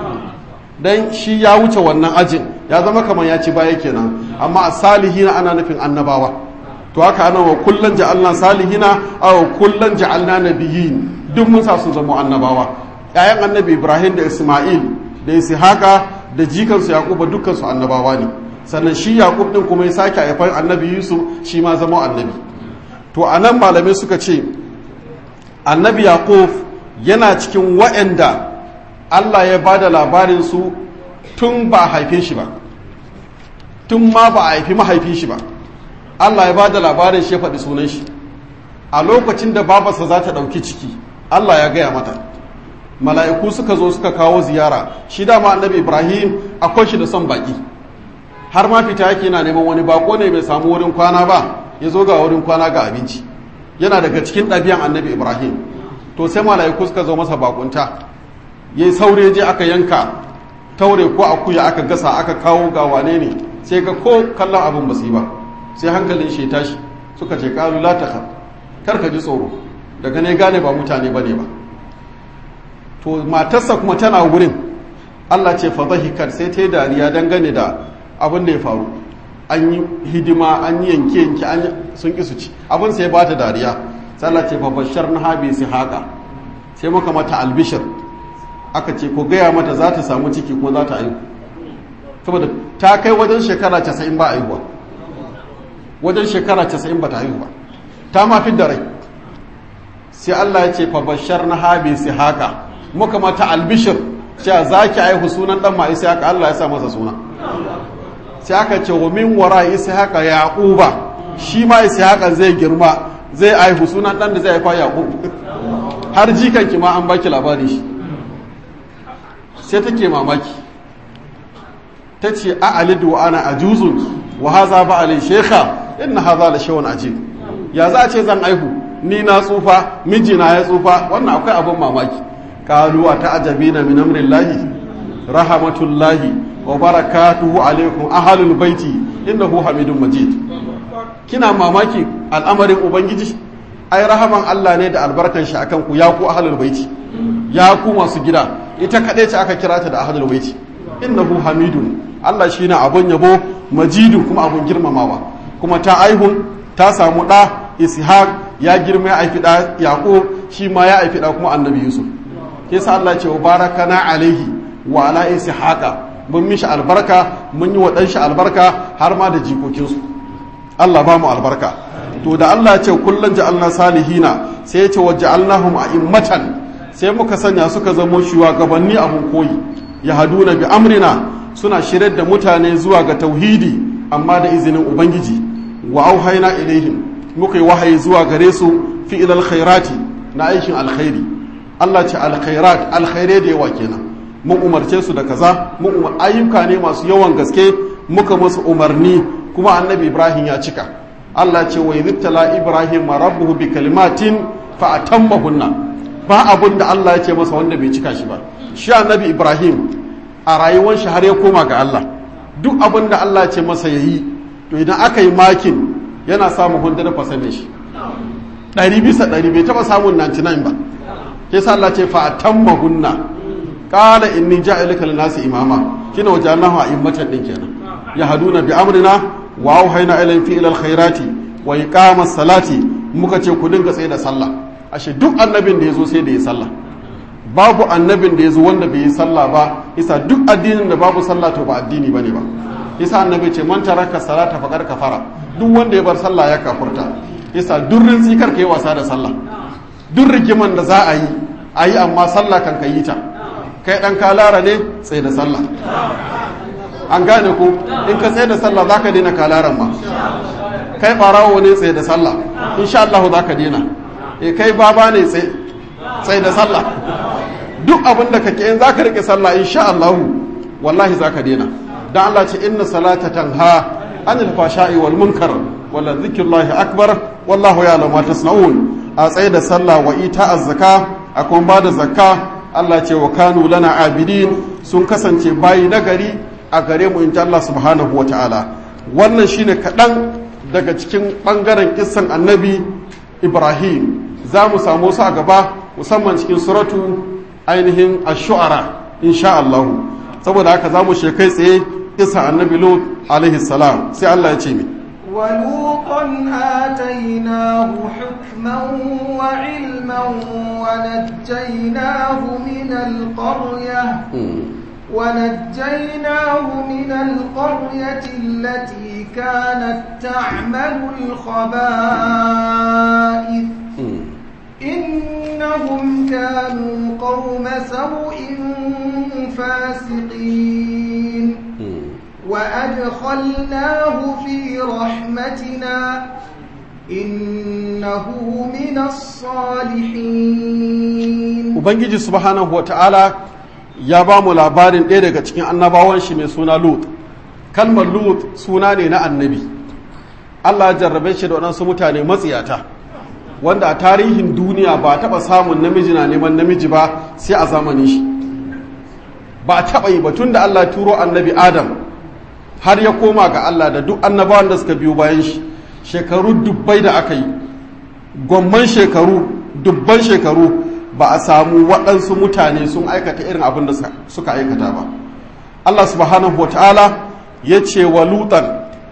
dan shi ya wuce wannan ajin ya zama kamar ya ci baya kenan amma a salihina ana nufin annabawa to haka ana wa kullun ja'alna salihina aw kullun ja'alna nabiyyin duk mun sa sun zama annabawa ƴaƴan annabi Ibrahim da Isma'il da Ishaqa da jikansu Yaquba dukkan su annabawa ne sannan shi Yaqub din kuma ya sake haifar annabi Yusuf shi ma zama annabi to anan malamai suka ce annabi Yaqub yana cikin waɗanda Allah ya ba da labarinsu tun ba a haife shi ba tun ma ba a haifi mahaifin shi ba Allah ya ba da labarin shi ya faɗi sunan shi a lokacin da babarsa za ta ɗauki ciki Allah ya gaya mata mala'iku suka zo suka kawo ziyara shi dama annabi ibrahim akwai shi da son baƙi har ma fita yake yana neman wani bako ne bai samu wurin kwana ba ya zo ga wurin kwana ga abinci yana daga cikin ɗabi'an annabi ibrahim to sai mala'iku suka zo masa bakunta ya yi saure je aka yanka taure ko akuya aka gasa aka kawo ga wane ne sai ga ko kallon abin ba su yi ba sai hankalin shi tashi suka ce kalu la ta kar ka ji tsoro daga ne gane ba mutane ba ne ba to matarsa kuma tana wurin Allah ce fa zahikat sai ta yi dariya dangane da abin da ya faru an yi hidima an yi yanke yanke an sun ki su ci abin sai ba ta dariya sai Allah ce fa bashar na habi si haka sai muka mata albishir aka ce ko gaya mata za ta samu ciki ko za ta aihu saboda ta kai wajen shekara casa'in ba aihuwa wajen shekara casa'in ba ta aihu ba ta ma fi da rai sai Allah ya ce fabashar na habi sai haka muka mata albishir cewa za ki aihu sunan dan ma isa haka Allah ya sa masa suna sai aka ce wa min wara isa haka yaquba shi ma isa haka zai girma zai aihu sunan dan da zai haifa yaqub har jikanki ma an baki labari shi sai take mamaki ta ce a alidu wa ana ajuzun wa haza ba alai shekha inna haza la shawon ajib ya za a ce zan aihu ni na tsufa mijina ya tsufa wannan akwai abin mamaki kalu a ta'ajabina min amrillahi rahmatullahi wa barakatuhu alaikum ahlul baiti innahu hamidun majid kina mamaki al'amarin ubangiji ai rahaman Allah ne da albarkan shi akan ku ya ku ahlul baiti ya ku masu gida ita kaɗai ce aka kira ta da ahadul baiti innahu hamidun Allah shine abun yabo majidu kuma abun girmamawa kuma ta aihun ta samu ɗa ishaq ya girma ya aifi ɗa yaqub shi ma ya aifi ɗa kuma annabi yusuf ke sa Allah ce wa barakana alaihi wa ala ishaqa mun mishi albarka mun yi wa ɗan shi albarka har ma da jikokinsu Allah ba mu albarka to da Allah ce kullun ja'alna salihina sai ya ce wa ja'alnahum a'immatan sai muka sanya suka zamo shugabanni abun koyi ya haduna bi amrina suna shirar da mutane zuwa ga tauhidi amma da izinin ubangiji wa auhaina ilaihim muka yi wahayi zuwa gare su fi ilal khairati na aikin alkhairi Allah ce alkhairat alkhairai da yawa kenan mun umarce su da kaza mun umar ayyuka ne masu yawan gaske muka musu umarni kuma annabi ibrahim ya cika Allah ce wa yizibtala ibrahim rabbuhu bi kalimatin fa atammahunna ba abun da Allah ya ce masa wanda bai cika shi ba shi annabi ibrahim a rayuwar shi har ya koma ga Allah duk abin da Allah ya ce masa yayi to idan aka yi makin yana samun 100% ne shi ɗari bisa ɗari bai taɓa samun 99 ba ke sa Allah ce fa atammahunna qala inni ja'iluka lin-nasi imama kina wajalnahu a'immatan din kenan yahduna bi amrina wa auhayna ilayhim fi ilal khairati wa iqamas salati muka ce ku dinga tsaye da sallah ashe duk annabin da yazo sai da ya sallah babu annabin da yazo wanda bai yi sallah ba isa duk addinin da babu sallah to ba addini bane ba isa annabi ce man taraka salata faqad kafara duk wanda ya bar sallah ya kafurta isa durrin tsikar kai wasa da sallah duk rigiman da za a yi a yi amma sallah kan ka yi ta kai dan kalara ne tsaye da sallah an gane ko in ka tsaye da sallah za ka daina kalaran ma kai barawo ne tsaye da sallah insha Allah za ka daina e kai baba ne tsaye da sallah duk abin da kake in za ka rike sallah insha Allah wallahi za ka daina dan Allah ce inna salata tanha anil fashai wal munkar wala zikrullahi akbar wallahu ya'lamu ma tasna'un a tsaye da sallah wa ita azzaka a kuma ba da zakka Allah ce wa kanu lana abidin sun kasance bayi nagari a gare mu inta Allah subhanahu wa ta'ala wannan shine kaɗan daga cikin ɓangaren kissan annabi Ibrahim za mu samu su a gaba musamman cikin suratu ainihin ash-shu'ara insha Allah saboda haka za mu shekai tsaye kissan annabi Lut alaihi salam sai Allah ya ce mi ولوطا آتيناه حكما وعلما ونجيناه من القرية ونجيناه من القرية التي كانت تعمل الخبائث إنهم كانوا قوم سوء فاسقين وأدخلناه في رحمتنا إنه من الصالحين Ubangiji subhanahu wata'ala ya ba mu labarin ɗaya daga cikin annabawan shi mai suna Lut. Kalmar Lut suna ne na annabi. Allah ya jarrabe shi da waɗansu mutane matsiyata, wanda a tarihin duniya ba a taɓa samun namiji na neman namiji ba sai a zamanin shi. Ba a taɓa yi ba tun da Allah turo annabi Adam har ya koma ga Allah da duk annabawan da suka biyo bayan shi shekaru dubbai da aka yi gwamman shekaru dubban shekaru ba a samu waɗansu mutane sun aikata irin abin da suka aikata ba Allah subhanahu wa ta'ala ya ce wa lutan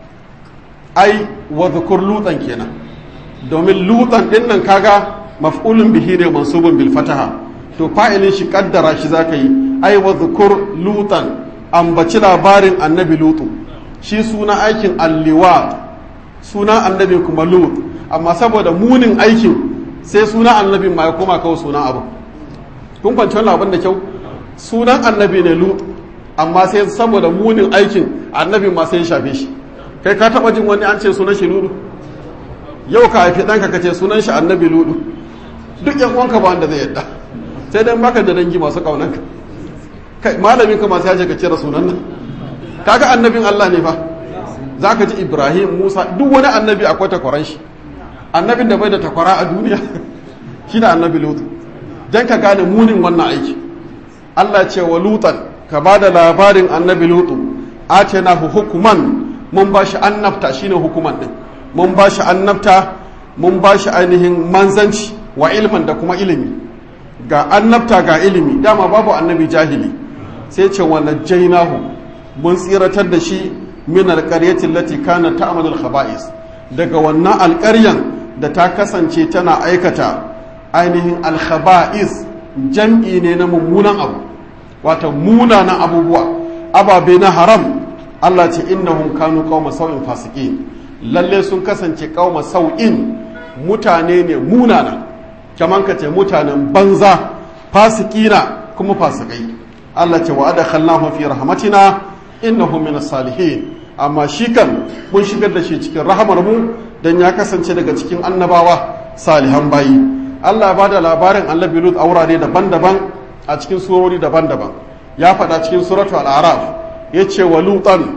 ai wa zukur lutan kenan domin lutan ɗin nan kaga maf'ulun bihi ne mansubun bil fataha to fa'ilin shi kaddara shi zaka yi ai wa zukur lutan ambaci labarin annabi lutu shi suna aikin alliwa suna annabi kuma lut amma saboda munin aikin sai suna annabi ma ya koma kawai sunan abu kun kwanci wannan abin da kyau sunan annabi ne lut amma sai saboda munin aikin annabi ma sai ya shafe shi kai ka taba jin wani an ce sunan shi ludu yau ka haifi ɗanka ka ce sunan shi annabi ludu duk yan uwanka ba wanda zai yadda sai dan baka da dangi masu kaunanka kai malamin ka masu yaje ka cire sunan nan kaga annabin Allah ne fa zaka ji Ibrahim Musa duk wani annabi akwai takwaran shi annabin da bai da takwara a duniya shine annabi Lut dan ka gane munin wannan aiki Allah ce wa Lutan ka bada labarin annabi Lut atinahu hukuman mun bashi annabta shine hukuman din mun bashi annabta mun bashi ainihin manzanci wa ilman da kuma ilimi ga annabta ga ilimi dama babu annabi jahili sai ce wa najjaynahu mun tsiratar da shi min alqaryati allati kana ta'malu al-khaba'is daga wannan alƙaryan da ta kasance tana aikata ainihin al-khaba'is jam'i ne na mummunan abu wato munanan abubuwa ababe na haram Allah ce innahum kanu qauma sau'in fasiqin lalle sun kasance qauma sau'in mutane ne munana kaman ka ce mutanen banza fasikina kuma fasikai Allah ce wa adakhalnahu fi rahmatina innahu minas salihin amma shi kan mun shigar da shi cikin rahamar mu dan ya kasance daga cikin annabawa salihan bayi Allah ba da labarin annabi Lut a wurare daban-daban a cikin surori daban-daban ya faɗa cikin suratul al-araf yace wa lutan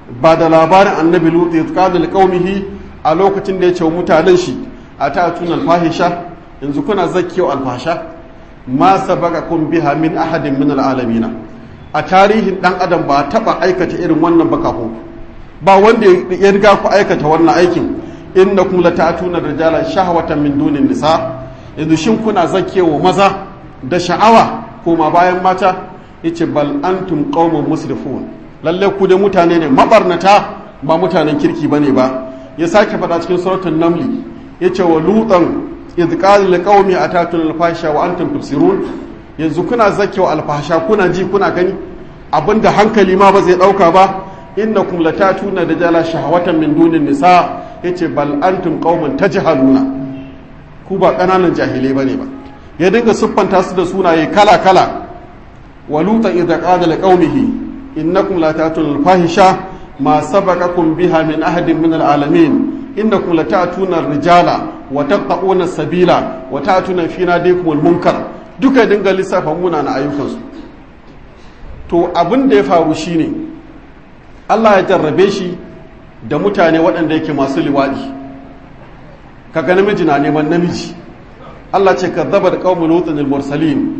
ba da labarin annabi lutu ya qala liqaumihi a lokacin da ya ce wa mutanen shi atatuna alfahisha yanzu kuna zakkiyo alfasha ma sabaqakum biha min ahadin min alalamina a tarihin dan adam ba taba aikata irin wannan ba kafin ba wanda ya riga ku aikata wannan aikin innakum latatuna rijala shahwatan min dunin nisa yanzu shin kuna zakkewa maza da sha'awa koma bayan mata yace bal antum qaumun musrifun lalle ku da mutane ne mabarnata ba mutanen kirki bane ba ya sake faɗa cikin suratul namli yace wa lutan idh qala liqaumi atatun alfasha wa antum tubsirun yanzu kuna zakkewa alfasha kuna ji kuna gani abinda hankali ma ba zai dauka ba innakum latatuna rijala shahwatan min dunin nisa yace bal antum qaumun tajhaluna ku ba kananan jahilai bane ba ya dinga siffanta su da sunaye kala kala wa lutan idza qala liqaumihi innakum latatuna alfahisha ma sabaqakum biha min ahadin min alalamin innakum latatuna rijala wa taqta'una sabila wa ta'tuna fi nadikum almunkar duka dinga lissafa muna na ayyukansu to abin da ya faru shine Allah ya jarrabe shi da mutane waɗanda yake masu liwaɗi kaga namiji na neman namiji Allah ce ka zaba da ƙaunar lutsin al-mursalin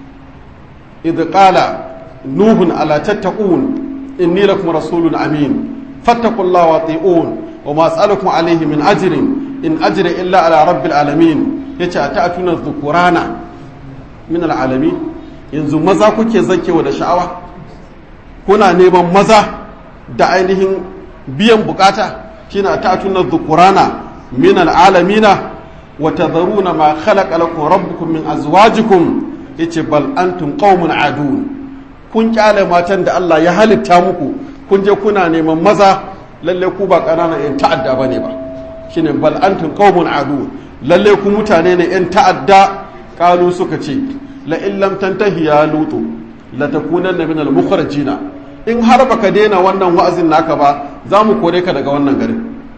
idh qala nuhun ala tattaqun inni lakum rasulun amin fattaqullaha wa ati'un wa ma as'alukum alayhi min ajrin in ajri illa ala rabbil alamin yace ata'tuna dhukurana min al-alamin yanzu maza kuke zakewa da sha'awa kuna neman maza da ainihin biyan bukata shine ta'tuna dhukurana min al'alamina wa tadharuna ma khalaqa lakum rabbukum min azwajikum yace bal antum qaumun adun kun kyale matan da Allah ya halitta muku kun je kuna neman maza lalle ku ba ƙananan yan ta'adda bane ba shine bal antum qaumun adun lalle ku mutane ne yan ta'adda kalu suka ce la in lam tantahi ya lutu la takunanna min al mukhrajina in har baka daina wannan wa'azin naka ba za mu kore ka daga wannan garin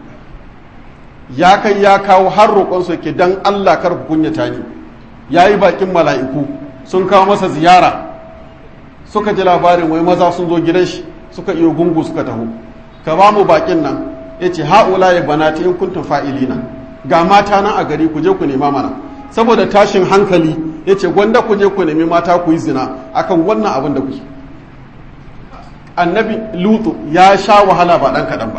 ya kai ya kawo har roƙonsu ke dan Allah kar ku kunyata ni yayi bakin mala'iku sun kawo masa ziyara suka ji labarin wai maza sun zo gidan shi suka iyo gungu suka taho ka ba mu bakin nan yace haula ya banati in kuntum fa'ilina ga mata nan a gari ku je ku nema mana saboda tashin hankali yace gwanda ku je ku nemi mata ku yi zina akan wannan abin da kuke annabi lutu ya sha wahala ba dan kaɗan ba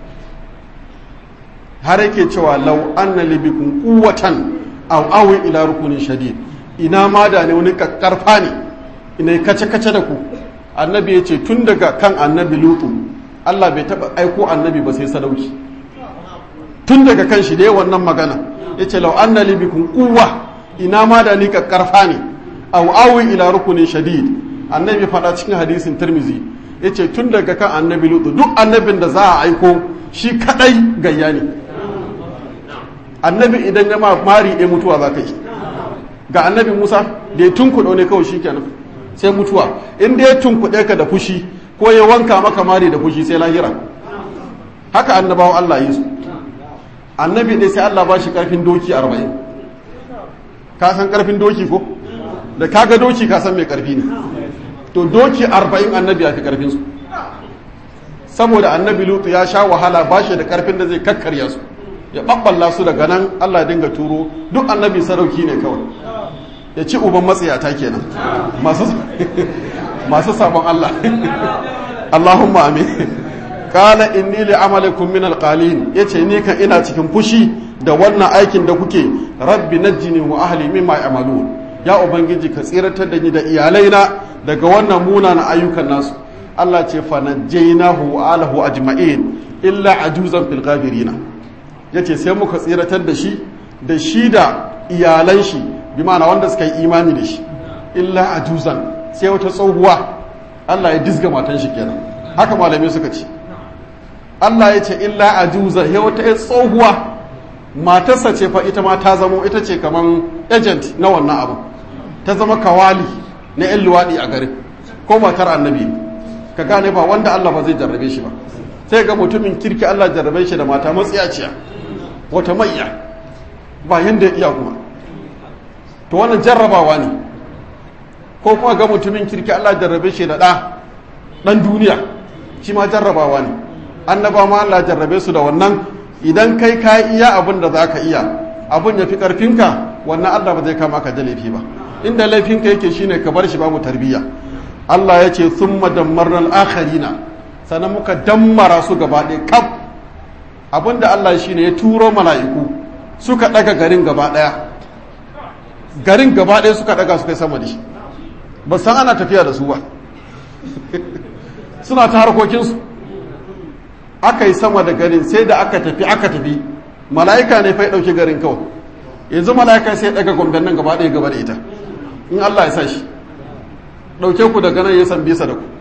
har yake cewa lau anna libikun kuwatan aw awi ila rukunin shadid ina ma da ne wani kakkarfa ne ina kace kace da ku annabi ya ce tun daga kan annabi lutu Allah bai taba aiko annabi ba sai sadauki tun daga kan shi da wannan magana ya ce lau anna libikun kuwa ina ma da ni kakkarfa ne aw awi ila rukunin shadid annabi faɗa cikin hadisin tirmizi ya ce tun daga kan annabi lutu duk annabin da za a aiko shi kadai gayya ne annabi idan ya ma mari ɗaya mutuwa za ka yi ga annabi musa da ya tunkuɗo ne kawai shi kenan sai mutuwa inda ya tunkuɗe ka da fushi ko ya wanka maka mari da fushi sai lahira haka annabawan allah yi su annabi ɗaya sai allah ba shi ƙarfin doki arba'in ka san ƙarfin doki ko da kaga doki ka san mai ƙarfi ne to doki arba'in annabi ya fi ƙarfinsu saboda annabi lutu ya sha wahala ba shi da ƙarfin da zai kakkarya su ya ɓaɓɓalla su daga nan allah dinga turo duk annabi sarauki ne kawai ya ci uban matsayata kenan masu sabon allah allahumma amin kala inni li amalikum min alqalin yace ni kan ina cikin fushi da wannan aikin da kuke rabbi najjini wa ahli mimma ya'malun ya ubangiji ka tsiratar da ni da iyalaina daga wannan munanan ayyukan nasu Allah ce fa najjaynahu wa alahu ajma'in illa ajuzan fil ghabirina yace sai muka tsiratar da shi da shi da iyalan shi bi ma'ana wanda suka yi imani da shi illa ajuzan sai wata tsohuwa Allah ya disga matan shi kenan haka malamai suka ce Allah ya ce illa ajuzan sai wata tsohuwa matarsa ce fa ita ma ta zamo ita ce kaman agent na wannan abu ta zama kawali na 'yan luwaɗi a garin ko matar annabi ka gane ba wanda Allah ba zai jarrabe shi ba sai ga mutumin kirki Allah jarrabe shi da mata matsiyaciya wata maiya ba yanda ya iya kuma to wannan jarrabawa ne ko kuma ga mutumin kirki Allah jarrabe shi da ɗa ɗan duniya shi ma jarrabawa ne annaba ma Allah jarrabe su da wannan idan kai ka iya abin da za ka iya abin ya fi ƙarfinka wannan Allah ba zai kama ka da laifi ba inda laifinka yake shine ka bar shi babu tarbiyya Allah ya ce sun madammarnal akharina sannan muka dammara su gaba ɗaya kaf abin da Allah shine ya turo mala'iku suka ɗaga garin gaba ɗaya garin gaba ɗaya suka ɗaga suka yi sama da shi ba san ana tafiya da su ba suna ta harkokinsu aka yi sama da garin sai da aka tafi aka tafi mala'ika ne fa ya ɗauki garin kawai yanzu mala'ika sai ya ɗaga gomben nan gaba ɗaya gaba da ita in Allah ya sa shi ɗauke ku daga nan ya san bisa da ku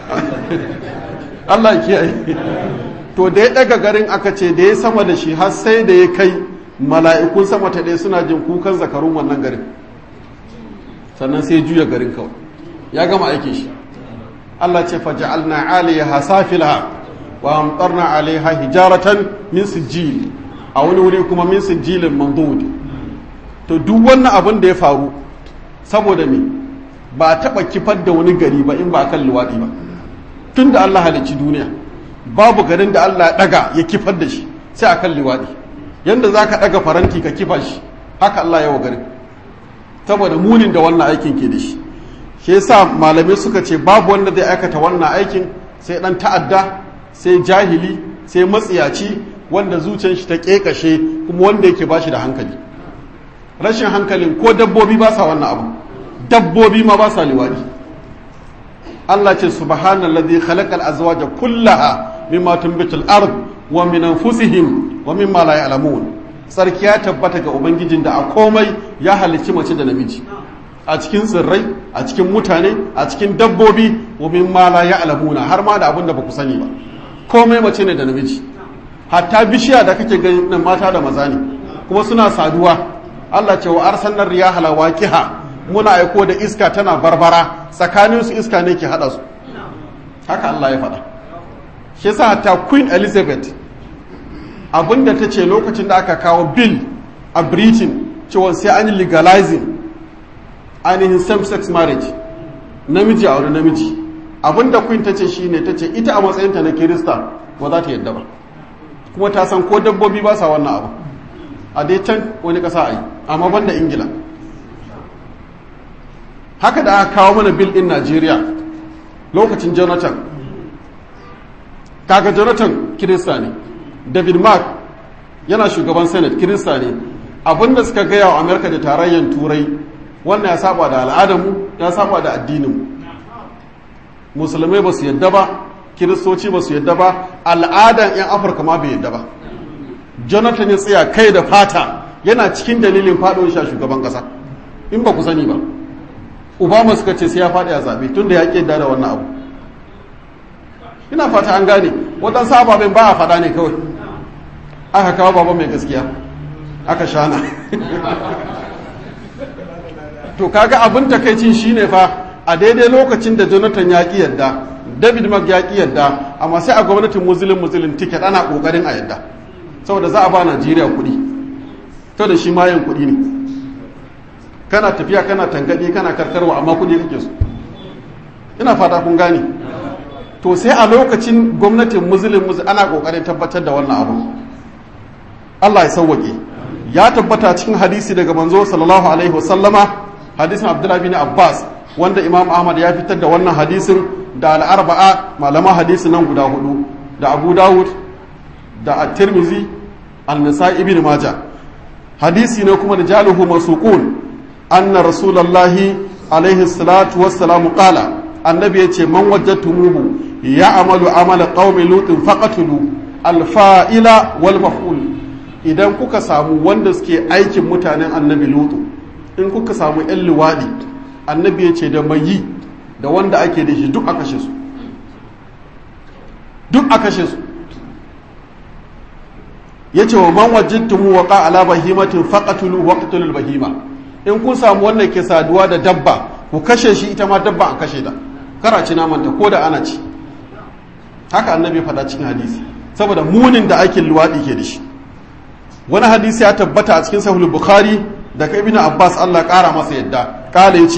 Allah ya kiyaye to da ya ɗaga garin aka ce da ya sama da shi har sai da ya kai mala'ikun sama ta ɗaya suna jin kukan zakarun wannan garin sannan sai juya garin kawai ya gama aikin shi Allah ce faja'alna aliyaha safilha wa amtarna alaiha hijaratan min sijil a wani wuri kuma min sijilin mandud to duk wannan abin da ya faru saboda me ba a taba kifar da wani gari ba in ba kan luwadi ba tun da Allah halicci duniya babu garin da Allah ya daga ya kifar da shi sai akan luwadi yanda zaka daga faranti ka kifa shi haka Allah ya wa garin saboda munin da wannan aikin ke da shi shi yasa malamai suka ce babu wanda zai aikata wannan aikin sai dan ta'adda sai jahili sai matsiyaci wanda zuciyar shi ta kekashe kuma wanda yake bashi da hankali rashin hankalin ko dabbobi ba sa wannan abu dabbobi ma ba sa liwadi Allah ce subhanallazi khalaqal azwaja kullaha mimma tunbitul ard wa min anfusihim wa mimma la ya'lamun sarki ya tabbata ga ubangijin da a komai ya halicci mace da namiji a cikin tsirrai a cikin mutane a cikin dabbobi wa mimma la ya'lamuna har ma da abin da baku sani ba komai mace ne da namiji hatta bishiya da kake gani nan mata da maza ne kuma suna saduwa Allah ce wa arsalnar riyaha lawaqiha muna aiko da iska tana barbara tsakanin su iska ne ke hada su haka Allah ya faɗa shi yasa hatta Queen Elizabeth abinda ta ce lokacin da aka kawo bill a Britain cewa sai an yi legalizing ainihin same-sex marriage namiji a wani namiji abinda Queen ta ce shine ta ce ita a matsayinta na Kirista ba za ta yadda ba kuma ta san ko dabbobi ba sa wannan abu a dai can wani ƙasa a yi amma banda ingila haka da aka kawo mana bil ɗin najeriya lokacin jonathan kaga jonathan kirista ne david mark yana shugaban senate kirista ne abinda suka gaya wa amerika da tarayyar turai wannan ya saba da al'adarmu ya saba da addininmu musulmai ba su yadda ba kiristoci ba su yadda ba al'adan 'yan afirka ma bai yadda ba jonathan ya tsaya kai da fata yana cikin dalilin faɗin sha shugaban ƙasa in ba ku sani ba obama suka ce sai ya faɗi a zaɓe tun da ya ƙi da wannan abu ina fata an gane waɗansu ababen ba a faɗa ne kawai aka kawo baba mai gaskiya aka shana to kaga abin takaicin shine fa a daidai lokacin da jonathan ya ƙi yadda david mark ya ƙi yadda amma sai a gwamnatin muslim muslim ticket ana ƙoƙarin a yadda saboda za a ba najeriya kuɗi to da shi mayan kuɗi ne kana tafiya kana tangaɗe kana karkarwa amma kuɗi kake so ina fata kun gane to sai a lokacin gwamnatin muslim muslim ana ƙoƙarin tabbatar da wannan abu allah ya sauwaƙe ya tabbata cikin hadisi daga manzo sallallahu alaihi wasallama hadisin abdullahi bin abbas wanda imam ahmad ya fitar da wannan hadisin da al'arba'a malama hadisi nan guda hudu da abu dawud da at-tirmizi al-nisa'i ibn maja hadisi ne kuma da jaluhu masuqun anna rasulullahi alaihi salatu wassalamu qala annabi yace man wajadtumuhu ya amalu amala qaumi lutin faqatulu al-fa'ila wal maf'ul idan kuka samu wanda suke aikin mutanen annabi lutu in kuka samu yan luwadi annabi yace da mai yi da wanda ake da shi duk a kashe su duk a kashe su ya ce wa man wajittumu wa ala bahimatin faqatulu waqtulul bahima in kun samu wannan ke saduwa da dabba ku kashe shi ita ma dabba an kashe ta kara ci naman ta ko da ana ci haka annabi faɗa cikin hadisi saboda munin da aikin luwaɗi ke da shi wani hadisi ya tabbata a cikin sahih bukhari daga ibnu abbas Allah ƙara masa yadda kala yace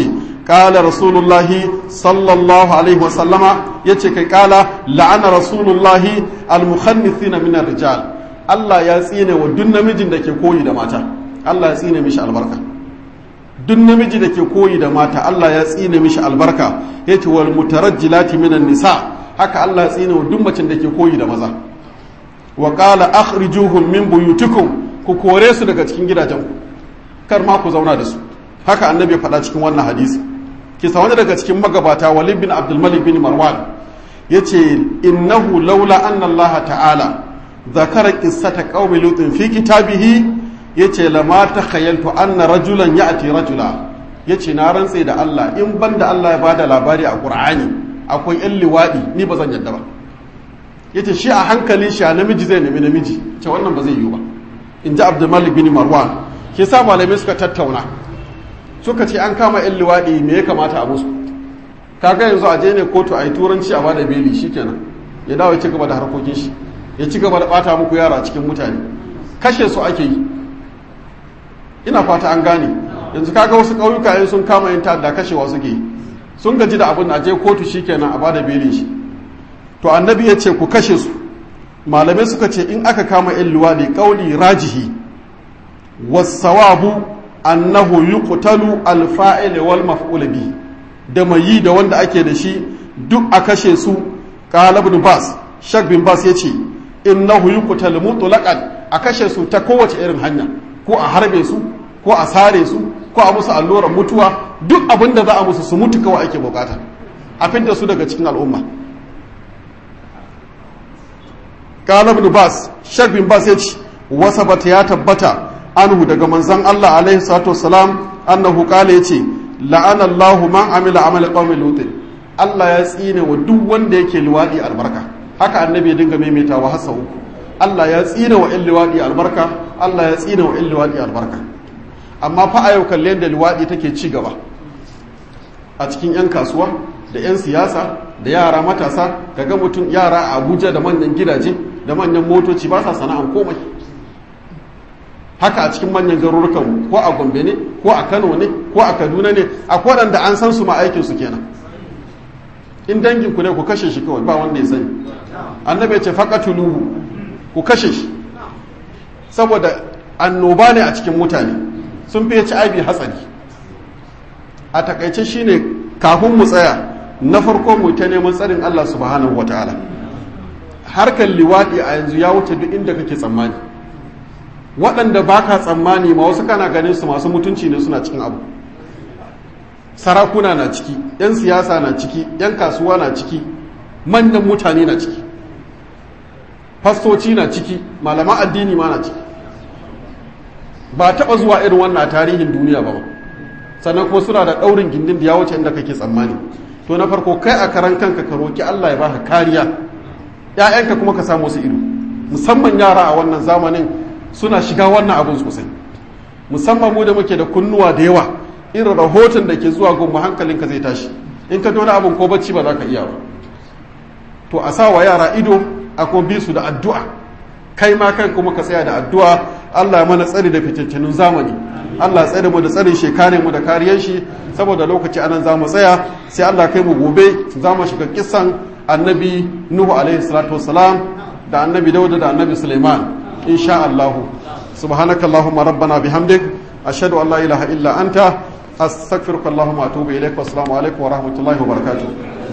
qala rasulullahi sallallahu alaihi wa sallama yace kai qala la'ana rasulullahi al-mukhannithina min ar-rijal Allah ya tsine wa duk namijin da ke koyi da mata Allah ya tsine mishi albarka duk namiji da ke koyi da mata Allah ya tsine mishi albarka yace wal mutarajjilati minan nisa haka Allah ya tsine wa duk macin da ke koyi da maza wa qala akhrijuhum min buyutikum ku kore su daga cikin gidajenku kar ma ku zauna da su haka annabi ya faɗa cikin wannan hadisi kisa wani daga cikin magabata walid bin abdul malik bin marwan yace innahu laula anna Allah ta'ala zakara qissata qaumi lutin fi kitabihi yace lama takhayyaltu anna rajulan ya'ti rajula yace na rantse da Allah in banda Allah ya bada labari a Qur'ani akwai yan liwadi ni ba zan yadda ba yace shi a hankali shi a namiji zai nemi namiji ce wannan ba zai yiwu ba in ji Abdul Malik bin Marwan ke sa malamai suka tattauna suka ce an kama yan liwadi me ya kamata a musu kaga yanzu a je ne kotu a yi turanci a bada beli shikenan ya dawo ya ci gaba da harkokin shi ya ci gaba da bata muku yara cikin mutane kashe su ake yi ina fata an gane yanzu kaga wasu ƙauyuka yin sun kama yin ta'adda kashewa suke yi sun gaji da abin a je kotu shikenan a bada belin shi to annabi ya ce ku kashe su malamai suka ce in aka kama yan luwaɗi ƙauli rajihi wasawabu annahu yuqtalu alfa'il wal maf'ul bi da mai yi da wanda ake da shi duk a kashe su qala ibn bas shak bin bas yace innahu yuqtalu mutlaqan a kashe su ta kowace irin hanya ko a harbe su ko a sare su ko a musu allurar mutuwa duk abin da za a musu su mutu kawai ake bukata a fidda su daga cikin al'umma qala ibn bas shak bin bas yace wasabata ya tabbata anhu daga manzon Allah alaihi salatu wassalam annahu qala yace la'ana Allahu man amila amala qaumi lut Allah ya tsine wa duk wanda yake liwadi albarka haka annabi ya dinga maimaitawa hasa uku Allah ya tsine wa 'yan liwadi albarka Allah ya tsine wa 'yan liwadi albarka amma fa a yau kalle yadda liwadi take ci gaba a cikin 'yan kasuwa da 'yan siyasa da yara matasa kaga mutum yara a Abuja da manyan gidaje da manyan motoci ba sa sana'an komai haka a cikin manyan garurukan ko a gombe ne ko a kano ne ko a kaduna ne a waɗanda an san su ma aikinsu kenan in dangin ku ne ku kashe shi kawai ba wanda ya sani annabi ya ce faqatuluhu ku kashe shi saboda annoba ne a cikin mutane sun fi HIV hatsari a takaice shine kafin mu tsaya na farko mu ta neman tsarin Allah subhanahu wataala harkar liwaɗi a yanzu ya wuce duk inda kake tsammani waɗanda ba ka tsammani ma wasu kana ganin su masu mutunci ne suna cikin abu sarakuna na ciki 'yan siyasa na ciki 'yan kasuwa na ciki manyan mutane na ciki fastoci na ciki malaman addini ma na ciki ba taɓa zuwa irin wannan a tarihin duniya ba sannan kuma suna da ɗaurin gindin da ya wuce inda kake tsammani to na farko kai a karan kanka ka roki Allah ya baka kariya ‘ya'yanka kuma ka samu su ido musamman yara a wannan zamanin suna shiga wannan abin sosai musamman mu da muke da kunnuwa da yawa irin rahoton da ke zuwa gunmu hankalinka zai tashi in ka wani abin ko bacci ba za ka iya ba to a sa wa yara ido a kuma bi su da addu'a kai ma kan kuma ka tsaya da addu'a Allah ya mana tsari da fitattunun zamani Allah ya tsare mu da tsarin shekare mu da kariyar shi saboda lokaci anan za mu tsaya sai Allah kai mu gobe za mu shiga kisan annabi Nuhu alaihi salatu wassalam da annabi Dawud da annabi Sulaiman insha Allah subhanakallahumma rabbana bihamdik ashhadu an la ilaha illa anta astaghfiruka allahumma wa atubu ilaik wa assalamu alaikum wa rahmatullahi wa barakatuh